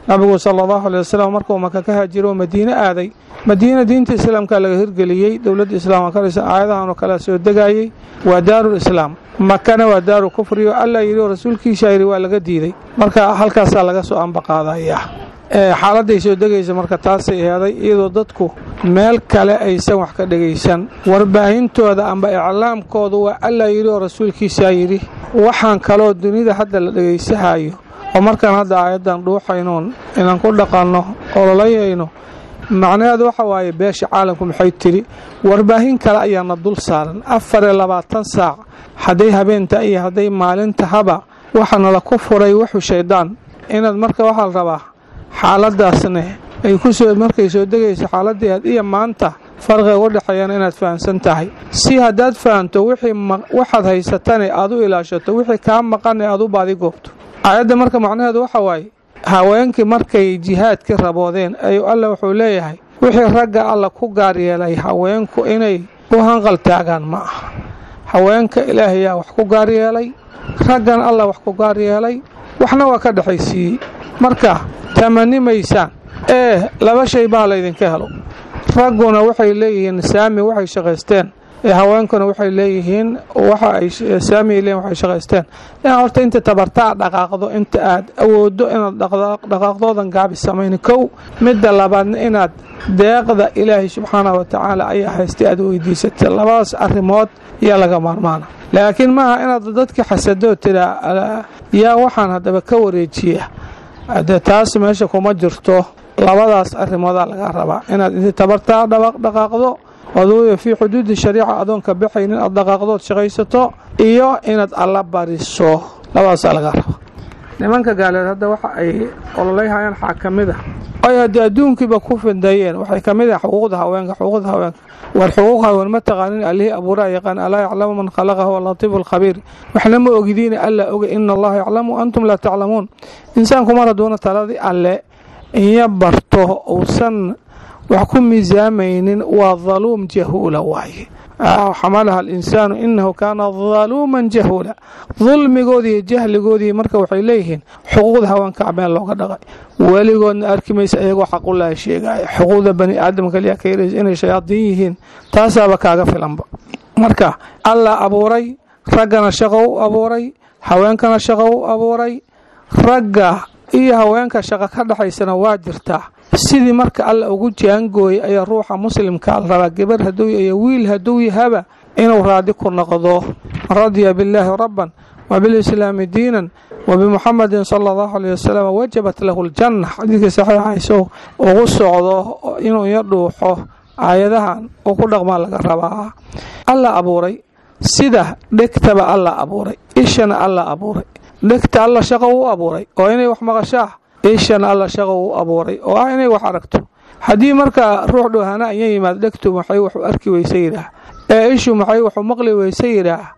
nabigu sala allahu alay wasalam markuu maka ka haajiro oo madiine aaday madiina diinta islaamka laga hirgeliyey dowladda islaamka ka dhisan aayadahan oo kale soo degayey waa daarul islaam makana waa daaru kufri oo allah yidhi oo rasuulkiisa yidhi waa laga diiday marka halkaasaa laga soo ambaqaadayaa xaaladday soo degaysa marka taasay eeday iyadoo dadku meel kale aysan wax ka dhegaysan warbaahintooda amba iclaamkooda waa allah yidhi oo rasuulkiisaa yidhi waxaan kaloo dunida hadda la dhegaysahayo oo markaan hadda aayaddan dhuuxaynoon inaan ku dhaqanno ololayayno macnaheedu waxa waaye beesha caalamku maxay tidhi warbaahin kale ayaana dul saaran afar iyo labaatan saac hadday habeenta iyo hadday maalinta haba waxaana la ku furay wuxuu shayddaan inaad marka waxaa la rabaa xaaladaasne ay kusoo markay soo degayso xaaladii aad iyo maanta farqiga u dhexeeyana inaad fahamsan tahay si haddaad fahamto wixii waxaad haysatane aad u ilaashato wixii kaa maqane aad u baadi goobto aayadda marka macnaheedu waxa waaye haweenkii markay jihaadkii raboodeen ayuu alla wuxuu leeyahay wixii ragga alla ku gaar yeelay haweenku inay u hanqal taagaan ma aha haweenka ilaahayaa wax ku gaar yeelay raggan alla wax ku gaar yeelay waxna waa ka dhexaysiiyey marka tamani maysaan ee laba shay baa laydinka helo ragguna waxay leeyihiin saami waxay shaqaysteen ee haweenkuna waxay leeyihiin waxa ay saami ay leeyihin waxay shaqaysteen inaad horta inta tabartaa dhaqaaqdo inta aad awooddo inaad dhaqaaqdoodan gaabi samayni kow midda labaadna inaad deeqda ilaahay subxaanahu wa tacaala ayaa haystay aad weydiisatay labadaas arrimood yaa laga maarmaana laakiin maaha inaad dadka xasadoo tiraa yaa waxaan haddaba ka wareejiya de taas meesha kuma jirto labadaas arrimoodaa laga rabaa inaad inti tabartaa dhaqaaqdo aduuya fii xuduudi shariica adoonka baxaynin aad dhaqaaqdood shaqaysato iyo inaad alla bariso labadaasaa laga rabaa nimanka gaaleed hadda waxa ay ololayhayaan waxaa ka mid a ay haddii adduunkiiba ku fidayeen waxay ka mid ah xuquuqda haweenka xuquuqda haweenka war xuquuq haween ma taqaanin allihii abuuraa yaqaan alaa yaclamu man khalaqa huwa latiifu alkhabiir waxna ma ogidiina alla oga ina allaha yaclamu antum laa taclamuun insaanku mar hadduuna taladii alle iyo barto uusan wax ku miisaamaynin waa daluum jahuula waaye xamalaha alinsaanu inahu kaana daluuman jahuula dulmigoodii iyo jahligoodii marka waxay leeyihiin xuquuqda haweenka meel looga dhaqay weligoodna arki maysa iyagoo xaqulaha sheegaya xuquuqda bani aadamka kaliya ka yaraysa inay shayaadiin yihiin taasaaba kaaga filanba marka allah abuuray raggana shaqo u abuuray haweenkana shaqo u abuuray ragga iyo haweenka shaqo ka dhexaysana waa jirtaa sidii marka alla ugu jaangooyay ayaa ruuxa muslimka la rabaa gabar hadduu iyo wiil hadduu yahaba inuu raadi ku noqdo radiya billaahi rabban wa bilislaami diinan wa bimuxamadin sala allahu aleyh wasalam wajabat lahu ljanna xadiidkii saxiixayso ugu socdo inuu iyo dhuuxo aayadahan uu ku dhaqmaa laga rabaa alla abuuray sida dhegtaba alla abuuray ishana alla abuuray dhegta alla shaqo u abuuray oo inay wax maqashaa ishana alla shaqo u abuuray oo ah inay wax aragto haddii markaa ruux dhoohana aya yimaad dhegtu maxay waxu arki weyse yidhaah ee ishu maxay waxu maqli weyse yidhaah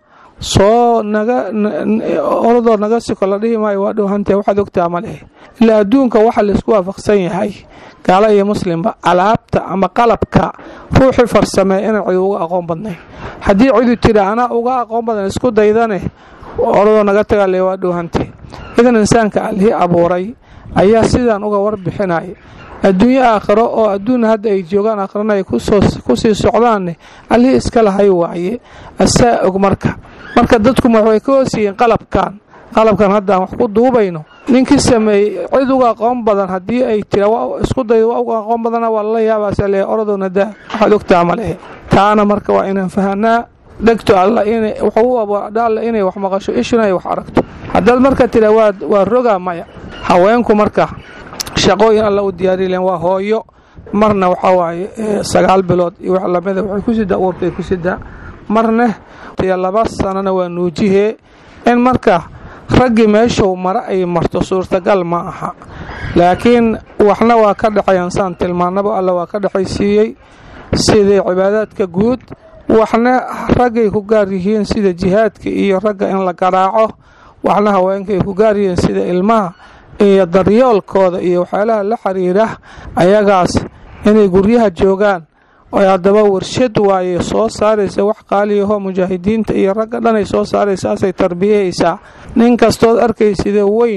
soo naga oradoo naga siko la dhihi maayo waa dhowhantee waxaad ogtaa ma lehe ilaa adduunka waxa laysku waafaqsan yahay gaala iyo muslimba alaabta ama qalabka ruuxii farsamee inaan cid uga aqoon badnayn haddii cidu tira anaa uga aqoon badan isku daydane oradoo naga tagale waa dhowhantee idan insaanka allihii abuuray ayaa sidaan uga warbixinaya adduunyo aakhiro oo adduun hadda ay joogaan aakhirana ay kusii socdaanne allihii iska lahay waaye asaa og marka marka dadku waxay ka hoosyihiin qalabkan qalabkan haddaan wax ku duubayno ninkii sameeyey cid uga aqoon badan haddii ay tira isku daydo waa uga aqoon badana waa lala yaabaasa leeyahay oradoona daa waxaad ogtaa ma lehe taana marka waa inaan fahanaa dhegto alla inay wuxuu u abuuradha alla inay wax maqasho ishuna ay wax aragto haddaad marka tira waa waa rogaa maya haweenku marka shaqooyin alla u diyaari leen waa hooyo marna waxaa waaye sagaal bilood iyo wax lamida waxay ku sidaa uurkay ku sidaa marna iyo laba sanana waa nuujihee in marka raggii meeshuu mare ay marto suurtagal ma aha laakiin waxna waa ka dhexeeyaan saan tilmaanaba alla waa ka dhexaysiiyey sidai cibaadaadka guud waxna raggay ku gaar yihiin sida jihaadka iyo ragga in la garaaco waxna haweenkay ku gaar yihiin sida ilmaha iyo daryoolkooda iyo waxyaalaha la xiriira ayagaas inay guryaha joogaan oy haddaba warshad waaye soo saaraysa wax qaaliyahoo mujaahidiinta iyo ragga dhanay soo saaraysa asay tarbiyahaysaa nin kastood arkaysidee weyn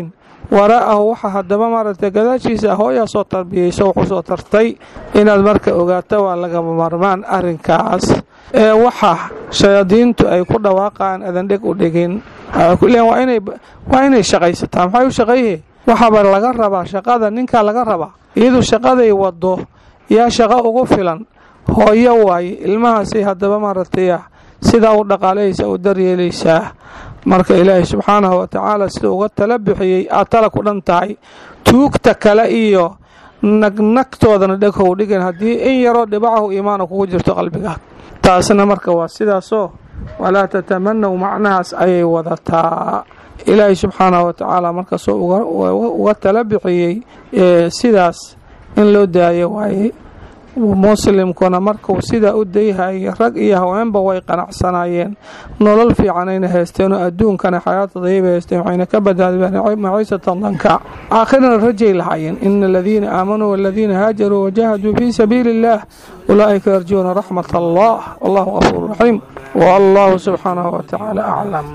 waraa'ahu waxa haddaba maaragtay gadaashiisa hooyaa soo tarbiyeyso wuxuu soo tartay inaad marka ogaato waa lagama marmaan arrinkaas ee waxa shayaadiintu ay ku dhawaaqaan adan dheg u dhigin waa inay shaqaysataa maxay u shaqeeyhe waxaaba laga rabaa shaqada ninkaa laga rabaa iyadu shaqaday wado yaa shaqo ugu filan hooyo waaye ilmahaasay haddaba maaragtay sidaa u dhaqaalaysa u daryeelaysaa marka ilaahay subxaanahu wa tacaala sida uga tala bixiyey aad tala ku dhan tahay tuugta kale iyo nagnagtoodana dheghow dhigan haddii in yaroo dhibacahu iimaana kugu jirto qalbigaag taasna marka waa sidaasoo walaa tatamanaw macnahaas ayay wadataa ilaahay subxaanahu wa tacaala markaasoo uga tala bixiyey sidaas in loo daayo waaye muslimkuna markuu sidaa u dayhayay rag iyo haweenba way qanacsanaayeen nolol fiicanayna haysteenoo adduunkana xayaata dayibay haysteen waxayna ka badbaadbeen maciisatan danka aakhirana rajay lahaayeen ina aladiina aamanuu waladiina haajaruu wajahaduu fii sabiili illaah ulaa'ika yarjuuna raxmat allah wallahu gafuur raxiim wallahu subxaanahu wa tacaala aclam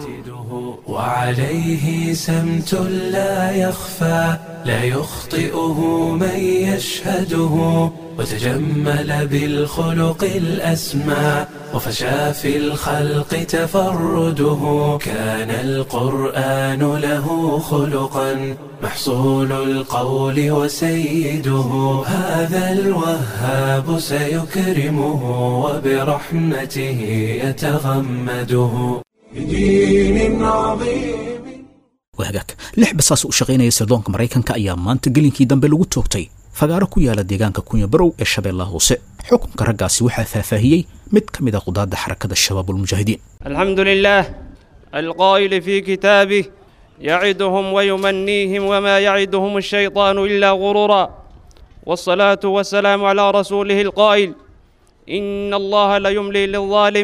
وعليه سمت لا يخفى لا يخطئه من يشهده وتجمل بالخلق الأسمى وفشى في الخلق تفرده كان القرآن له خلقا محصول القول وسيده هذا الوهاب سيكرمه وبرحمته يتغمده بدين عظيم wahagaag lix basaas u shaqaynaya sirdoonka maraykanka ayaa maanta gelinkii dambe lagu toogtay fagaaro ku yaala deegaanka kunya barow ee shabeellaha hoose xukunka raggaasi waxaa faahfaahiyey mid ka mid a qudaadda xarakada shabaabulmujaahidiin الحمد لله القائل في كتابه يعدهم ويمنيهم وما يعدهم الشيطان إلا غرورا والصلاة والسلام على رسوله القائل إن الله ليملي للظالم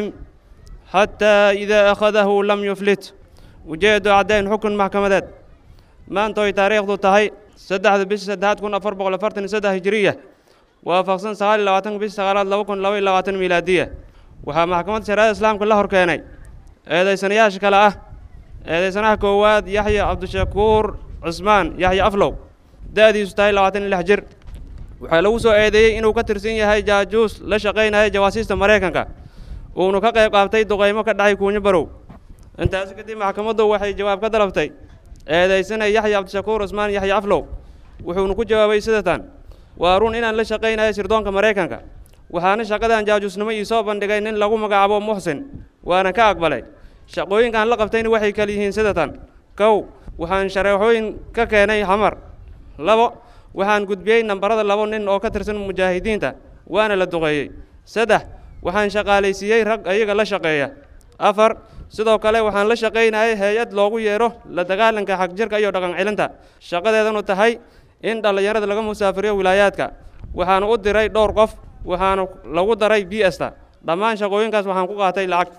حتى إذا أخذه لم يفلت وجد عدين حكم محكمة ما أنتوي تاريخ ذو تهي سدح بس سدحات كن أفر بغل فرتن سدح هجرية وافقسن سغال لواتن بس سغالات لو كن لوي لواتن ميلادية وها محكمة شرائع الإسلام كلها هركيني إذا سنياش كلا أه إذا سنه كواد يحيى عبد الشكور عثمان يحيى أفلو دادي ستاي لواتن الحجر waxaa lagu soo eedeeyey inuu ka tirsan yahay jaajuus la shaqaynaya jawaasiista maraykanka uunu ka qayb qaabtay duqaymo ka dhacay kuunyo barow intaasi kadib maxkamaddu waxay jawaab ka dalabtay eedaysanay yaxya cabdishakuur cusmaan yaxya aflow wuxuuna ku jawaabay sidatan waa run inaan la shaqaynayo sirdoonka maraykanka waxaana shaqadan jaajuusnimo ii soo bandhigay nin lagu magacaabo muxsin waana ka aqbalay shaqooyinkaan la qabtayna waxay kala yihiin sidatan kow waxaan shareexooyin ka keenay xamar labo waxaan gudbiyey nambarada labo nin oo ka tirsan mujaahidiinta waana la duqeeyey saddex waxaan shaqaalaysiiyey rag ayaga la shaqeeya afar sidoo kale waxaan la shaqaynayay hay-ad loogu yeero la dagaalanka xagjirka iyo dhaqan celinta shaqadeedanu tahay in dhallinyarada laga musaafiriyo wilaayaadka waxaana u diray dhowr qof waxaana lagu daray b sta dhammaan shaqooyinkaas waxaan ku qaatay lacag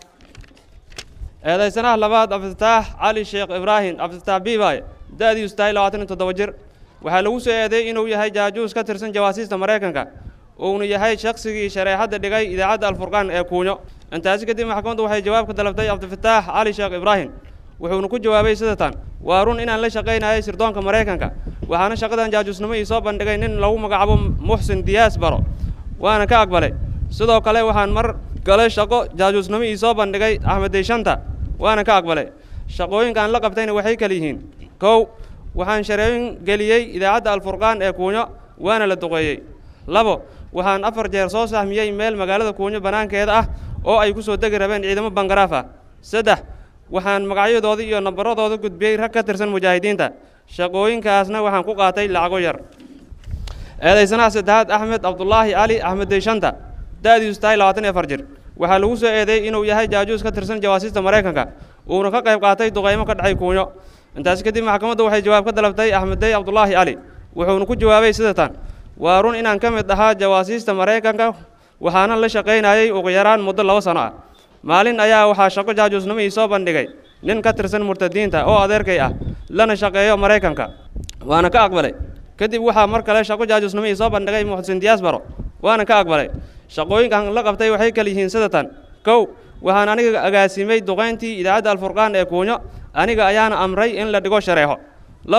eedaysanaha labaad cabdifataax cali sheekh ibraahim cabdifataax biibaaye da-diisu tahay labaatan iyo toddoba jir waxaa lagu soo eedeeyey inuu yahay jaajuus ka tirsan jawaasiista maraykanka uuna yahay shaqsigii shareexadda dhigay idaacadda alfurqaan ee kuunyo intaasi kadib maxkamaddu waxay jawaab ka dalabtay cabdifataax cali sheekh ibraahim wuxuuna ku jawaabay sidatan waa run inaan la shaqaynayay sirdoonka maraykanka waxaana shaqadan jaajuusnimo ii soo bandhigay nin lagu magacaabo muxsin diyaas baro waana ka aqbalay sidoo kale waxaan mar gale shaqo jaajuusnimo ii soo bandhigay axmed deyshanta waana ka aqbalay shaqooyinkaan la qabtayna waxay kala yihiin kow waxaan shareeyin geliyey idaacadda alfurqaan ee kuunyo waana la duqeeyey labo waxaan afar jeer soo sahmiyey meel magaalada kuunyo bannaankeeda ah oo ay ku soo degi rabeen ciidamo bangaraaf ah saddex waxaan magacyadooda iyo nambaradooda gudbiyey rag ka tirsan mujaahidiinta shaqooyinkaasna waxaan ku qaatay lacago yar eedaysanaha saddexaad axmed cabdulaahi cali axmed deyshanta da-diisu tahay labaatan iyo afar jir waxaa lagu soo eedeeyey inuu yahay jaajuus ka tirsan jawaasiista maraykanka uuna ka qayb qaatay duqaymo ka dhacay kuunyo intaasi kadib maxkamaddu waxay jawaab ka dalabtay axmeddey cabdulaahi cali wuxuuna ku jawaabay sidatan waa run inaan ka mid ahaa jawaasiista maraykanka waxaana la shaqaynayay ugu yaraan muddo laba sano ah maalin ayaa waxaa shaqo jaajuusnimo ii soo bandhigay nin ka tirsan murtadiinta oo adeerkay ah lana shaqeeyo maraykanka waana ka aqbalay kadib waxaa mar kale shaqo jaajuusnimo ii soo bandhigay muxsin diyaas baro waana ka aqbalay shaqooyinkan la qabtay waxay kala yihiin sidatan kow waxaan aniga agaasimay duqayntii idaacadda alfurqaan ee kuunyo aniga ayaana amray in la dhigo shareexo labo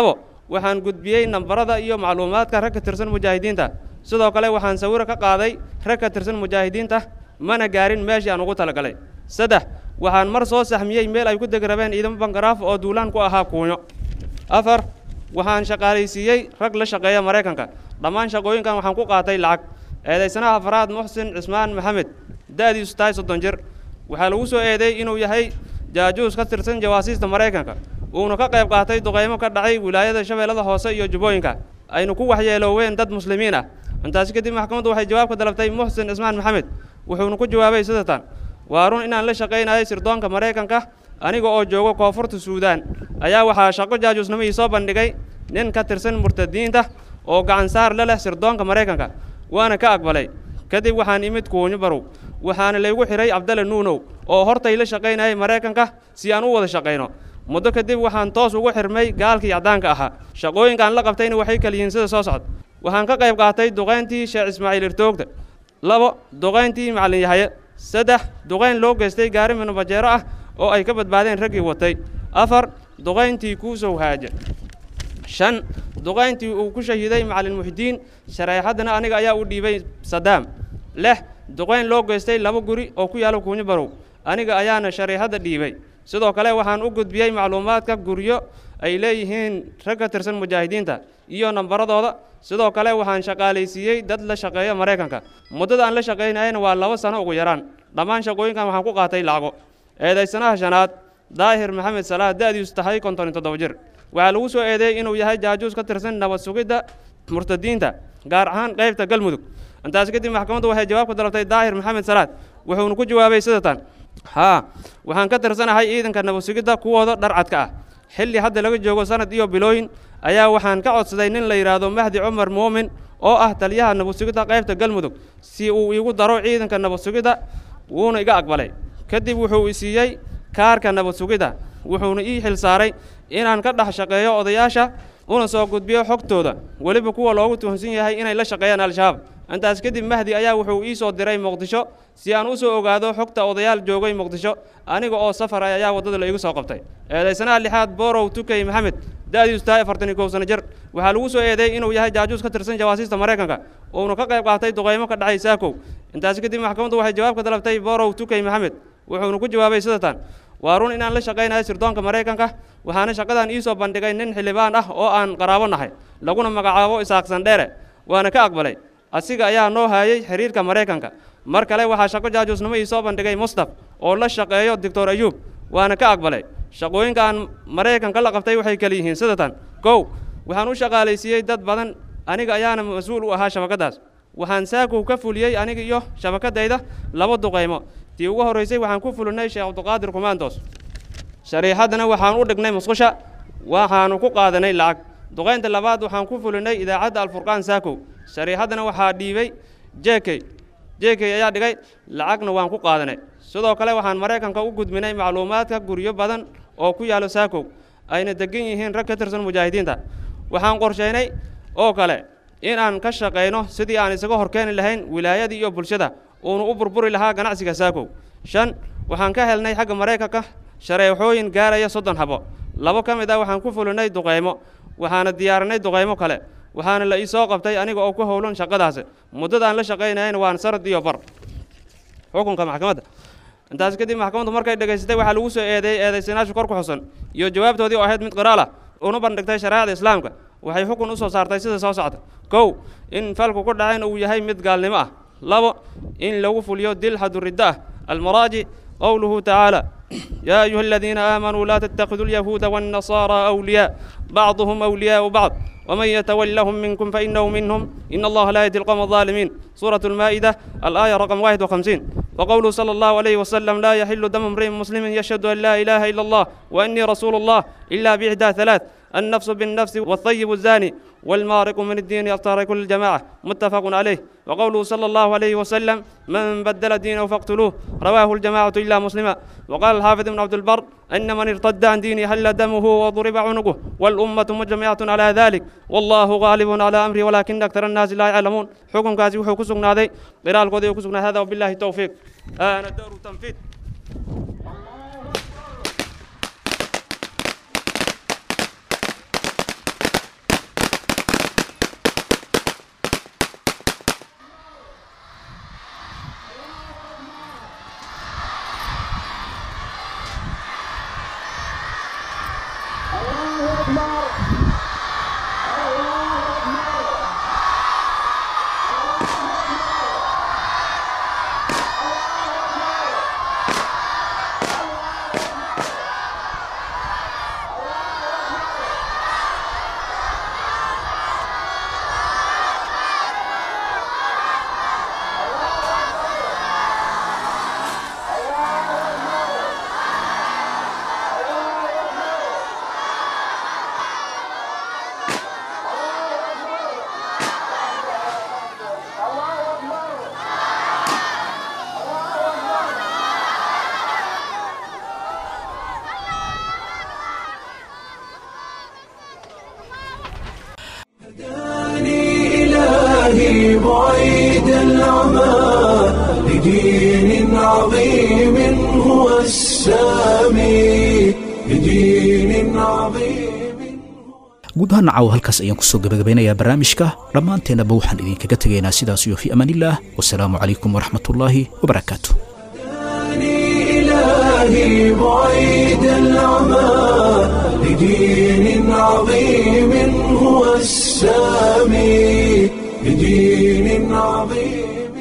waxaan gudbiyey nambarada iyo macluumaadka rag ka tirsan mujaahidiinta sidoo kale waxaan sawiro ka qaaday rag ka tirsan mujaahidiinta mana gaarin meeshii aan ugu talagalay saddex waxaan mar soo saxmiyey meel ay ku degi rabeen ciidamo bangaraaf oo duulaan ku ahaa kuunyo afar waxaan shaqaalaysiiyey rag la shaqeeya maraykanka dhammaan shaqooyinkan waxaan ku qaatay lacag eedaysanaha afraad muxsin cismaan maxamed da'diisu tahay soddon jir waxaa lagu soo eedeey inuu yahay jaajuus ka tirsan jawaasiista maraykanka uuna ka qayb qaatay duqaymo ka dhacay wilaayada shabeellada hoose iyo jubbooyinka aynu ku waxyeelooween dad muslimiin ah intaasi kadib maxkamaddu waxay jawaab ka dalabtay muxsin cismaan maxamed wuxuuna ku jawaabay sidatan waa run inaan la shaqaynayay sirdoonka maraykanka aniga oo joogo koonfurta suudaan ayaa waxaa shaqo jaajuusnimo ii soo bandhigay nin ka tirsan murtadiinta oo gacan saar la leh sirdoonka maraykanka waana ka aqbalay kadib waxaan imid kuunyo barow waxaana laygu xidhay cabdalle nuunow oo hortay la shaqaynayay maraykanka si aan u wada shaqayno muddo kadib waxaan toos ugu xirmay gaalkii caddaanka ahaa shaqooyinkaan la qabtayna waxay kala yihiin sida soo socda waxaan ka qayb qaatay duqayntii sheekh ismaaciil irtoogta labo duqayntii macallin yahaye saddex duqayn loo geystay gaari minubajeero ah oo ay ka badbaadeen raggii watay afar duqayntii kuusow haaje shan duqayntii uu ku shahiiday macallin muxdiin shareexaddana aniga ayaa u dhiibay sadaam lix duqayn loo geystay laba guri oo ku yaalla kuunyo barow aniga ayaana shareexadda dhiibay sidoo kale waxaan u gudbiyey macluumaadka guryo ay leeyihiin rag ka tirsan mujaahidiinta iyo nambaradooda sidoo kale waxaan shaqaalaysiiyey dad la shaqeeya maraykanka muddada aan la shaqaynayana waa laba sano ugu yaraan dhammaan shaqooyinkan waxaan ku qaatay lacago eedaysanaha shanaad daahir maxamed salaah da'diisu tahay konton iyo toddoba jir waxaa lagu soo eedeeyey inuu yahay jaajuus ka tirsan nabad sugidda murtadiinta gaar ahaan qaybta galmudug intaas kadib maxkamaddu waxay jawaab ka dalabtay daahir maxamed salaad wuxuuna ku jawaabay sidatan haa waxaan ka tirsanahay ciidanka nabad sugidda kuwooda dharcadka ah xilli hadda laga joogo sanad iyo bilooyin ayaa waxaan ka codsaday nin la yidhaahdo mahdi cumar muumin oo ah taliyaha nabad sugidda qaybta galmudug si uu iigu daro ciidanka nabad sugidda wuuna iga aqbalay kadib wuxuu i siiyey kaarka nabad sugidda wuxuuna ii xil saaray inaan ka dhex shaqeeyo odayaasha una soo gudbiyo xogtooda weliba kuwa loogu tuhunsan yahay inay la shaqeeyaan al-shabaab intaas kadib mahdi ayaa wuxuu ii soo diray muqdisho si aan u soo ogaado xogta odayaal joogay muqdisho aniga oo safar ah ayaa waddada la igu soo qabtay eedaysanaha lixaad borow tukey maxamed da'diisu tahay afartan iyo kow sano jir waxaa lagu soo eedeeyey inuu yahay jaajuus ka tirsan jawaasiista maraykanka uuna ka qayb qaatay duqaymo ka dhacay saakow intaas kadib maxkamaddu waxay jawaab ka dalabtay borow tukey maxamed wuxuuna ku jawaabay sidatan waa run inaan la shaqaynayo sirdoonka maraykanka waxaana shaqadan ii soo bandhigay nin xildhibaan ah oo aan qaraabo nahay laguna magacaabo isaaqsan dheere waana ka aqbalay asiga ayaa noo haayay xiriirka maraykanka mar kale waxaa shaqo jaajuusnimo ii soo bandhigay mustaf oo la shaqeeyo doctor ayuub waana ka aqbalay shaqooyinka aan maraykanka la qabtay waxay kala yihiin sidatan kow waxaan u shaqaalaysiiyey dad badan aniga ayaana mas-uul u ahaa shabakaddaas waxaan saakow ka fuliyey aniga iyo shabakadayda laba duqaymo tii ugu horraysay waxaan ku fulinay sheekh cabdiqaadir kumaandoos shariixaddana waxaan u dhignay musqusha waxaanu ku qaadanay lacag duqaynta labaad waxaan ku fulinay idaacadda alfurqaan saakow shariixaddana waxaa dhiibay jekey jekey ayaa dhigay lacagna waan ku qaadanay sidoo kale waxaan maraykanka u gudbinay macluumaadka guryo badan oo ku yaallo saakow ayna degan yihiin rag ka tirsan mujaahidiinta waxaan qorshaynay oo kale inaan ka shaqayno sidii aan isaga horkeeni lahayn wilaayadii iyo bulshada uunu u burburi lahaa ganacsiga saakow shan waxaan ka helnay xagga maraykanka shareexooyin gaaraya soddon habo labo ka mid ah waxaan ku fulinay duqaymo waxaana diyaarinay duqaymo kale waxaana la ii soo qabtay aniga oo ku howlan shaqadaasi muddadaan la shaqaynayana waan sarad iyo bar xukunka maxkamadda intaas kadib maxkamaddu markay dhegaysatay waxaa lagu soo eedeeyey eedaysanaashu kor ku xusan iyo jawaabtoodii oo ahayd mid qiraal ah una bandhigtay shareecada islaamka waxay xukun u soo saartay sida soo socda kow in falku ku dhacayn uu yahay mid gaalnimo ah labo in lagu fuliyo dil xaduriddo ah almaraajic qowluhu tacaala يا أيها الذين آمنوا لا تتخذوا اليهود والنصارى أولياء بعضهم أولياء بعض ومن يتولهم منكم فإنه منهم إن الله لا يهدي القوم الظالمين سورة المائدة الآية رقم 51 وقوله صلى الله عليه وسلم لا يحل دم امرئ مسلم يشهد أن لا إله إلا الله وأني رسول الله إلا بإحدى ثلاث النفس بالنفس والطيب الزاني والمارق من الدين يفترق كل الجماعة متفق عليه وقوله صلى الله عليه وسلم من بدل دينه فاقتلوه رواه الجماعة إلا مسلما وقال الحافظ بن عبد البر أن من ارتد عن دينه هل دمه وضرب عنقه والأمة مجمعة على ذلك والله غالب على أمره ولكن أكثر الناس لا يعلمون حكم كازي وحو كسقنا ذي قراءة القضي وكسقنا هذا وبالله التوفيق أنا الدور تنفيذ عظيم guud ahaan nacaw halkaas ayaan kusoo gabagabeynayaa barnaamijka dhammaanteennaba waxaan idinkaga tegaynaa sidaas iyo fi amaanillaah wasalaamu calaykum waraxmatullaahi wabarakaatu إلهي بعيد العمى لدين عظيم هو السامي لدين عظيم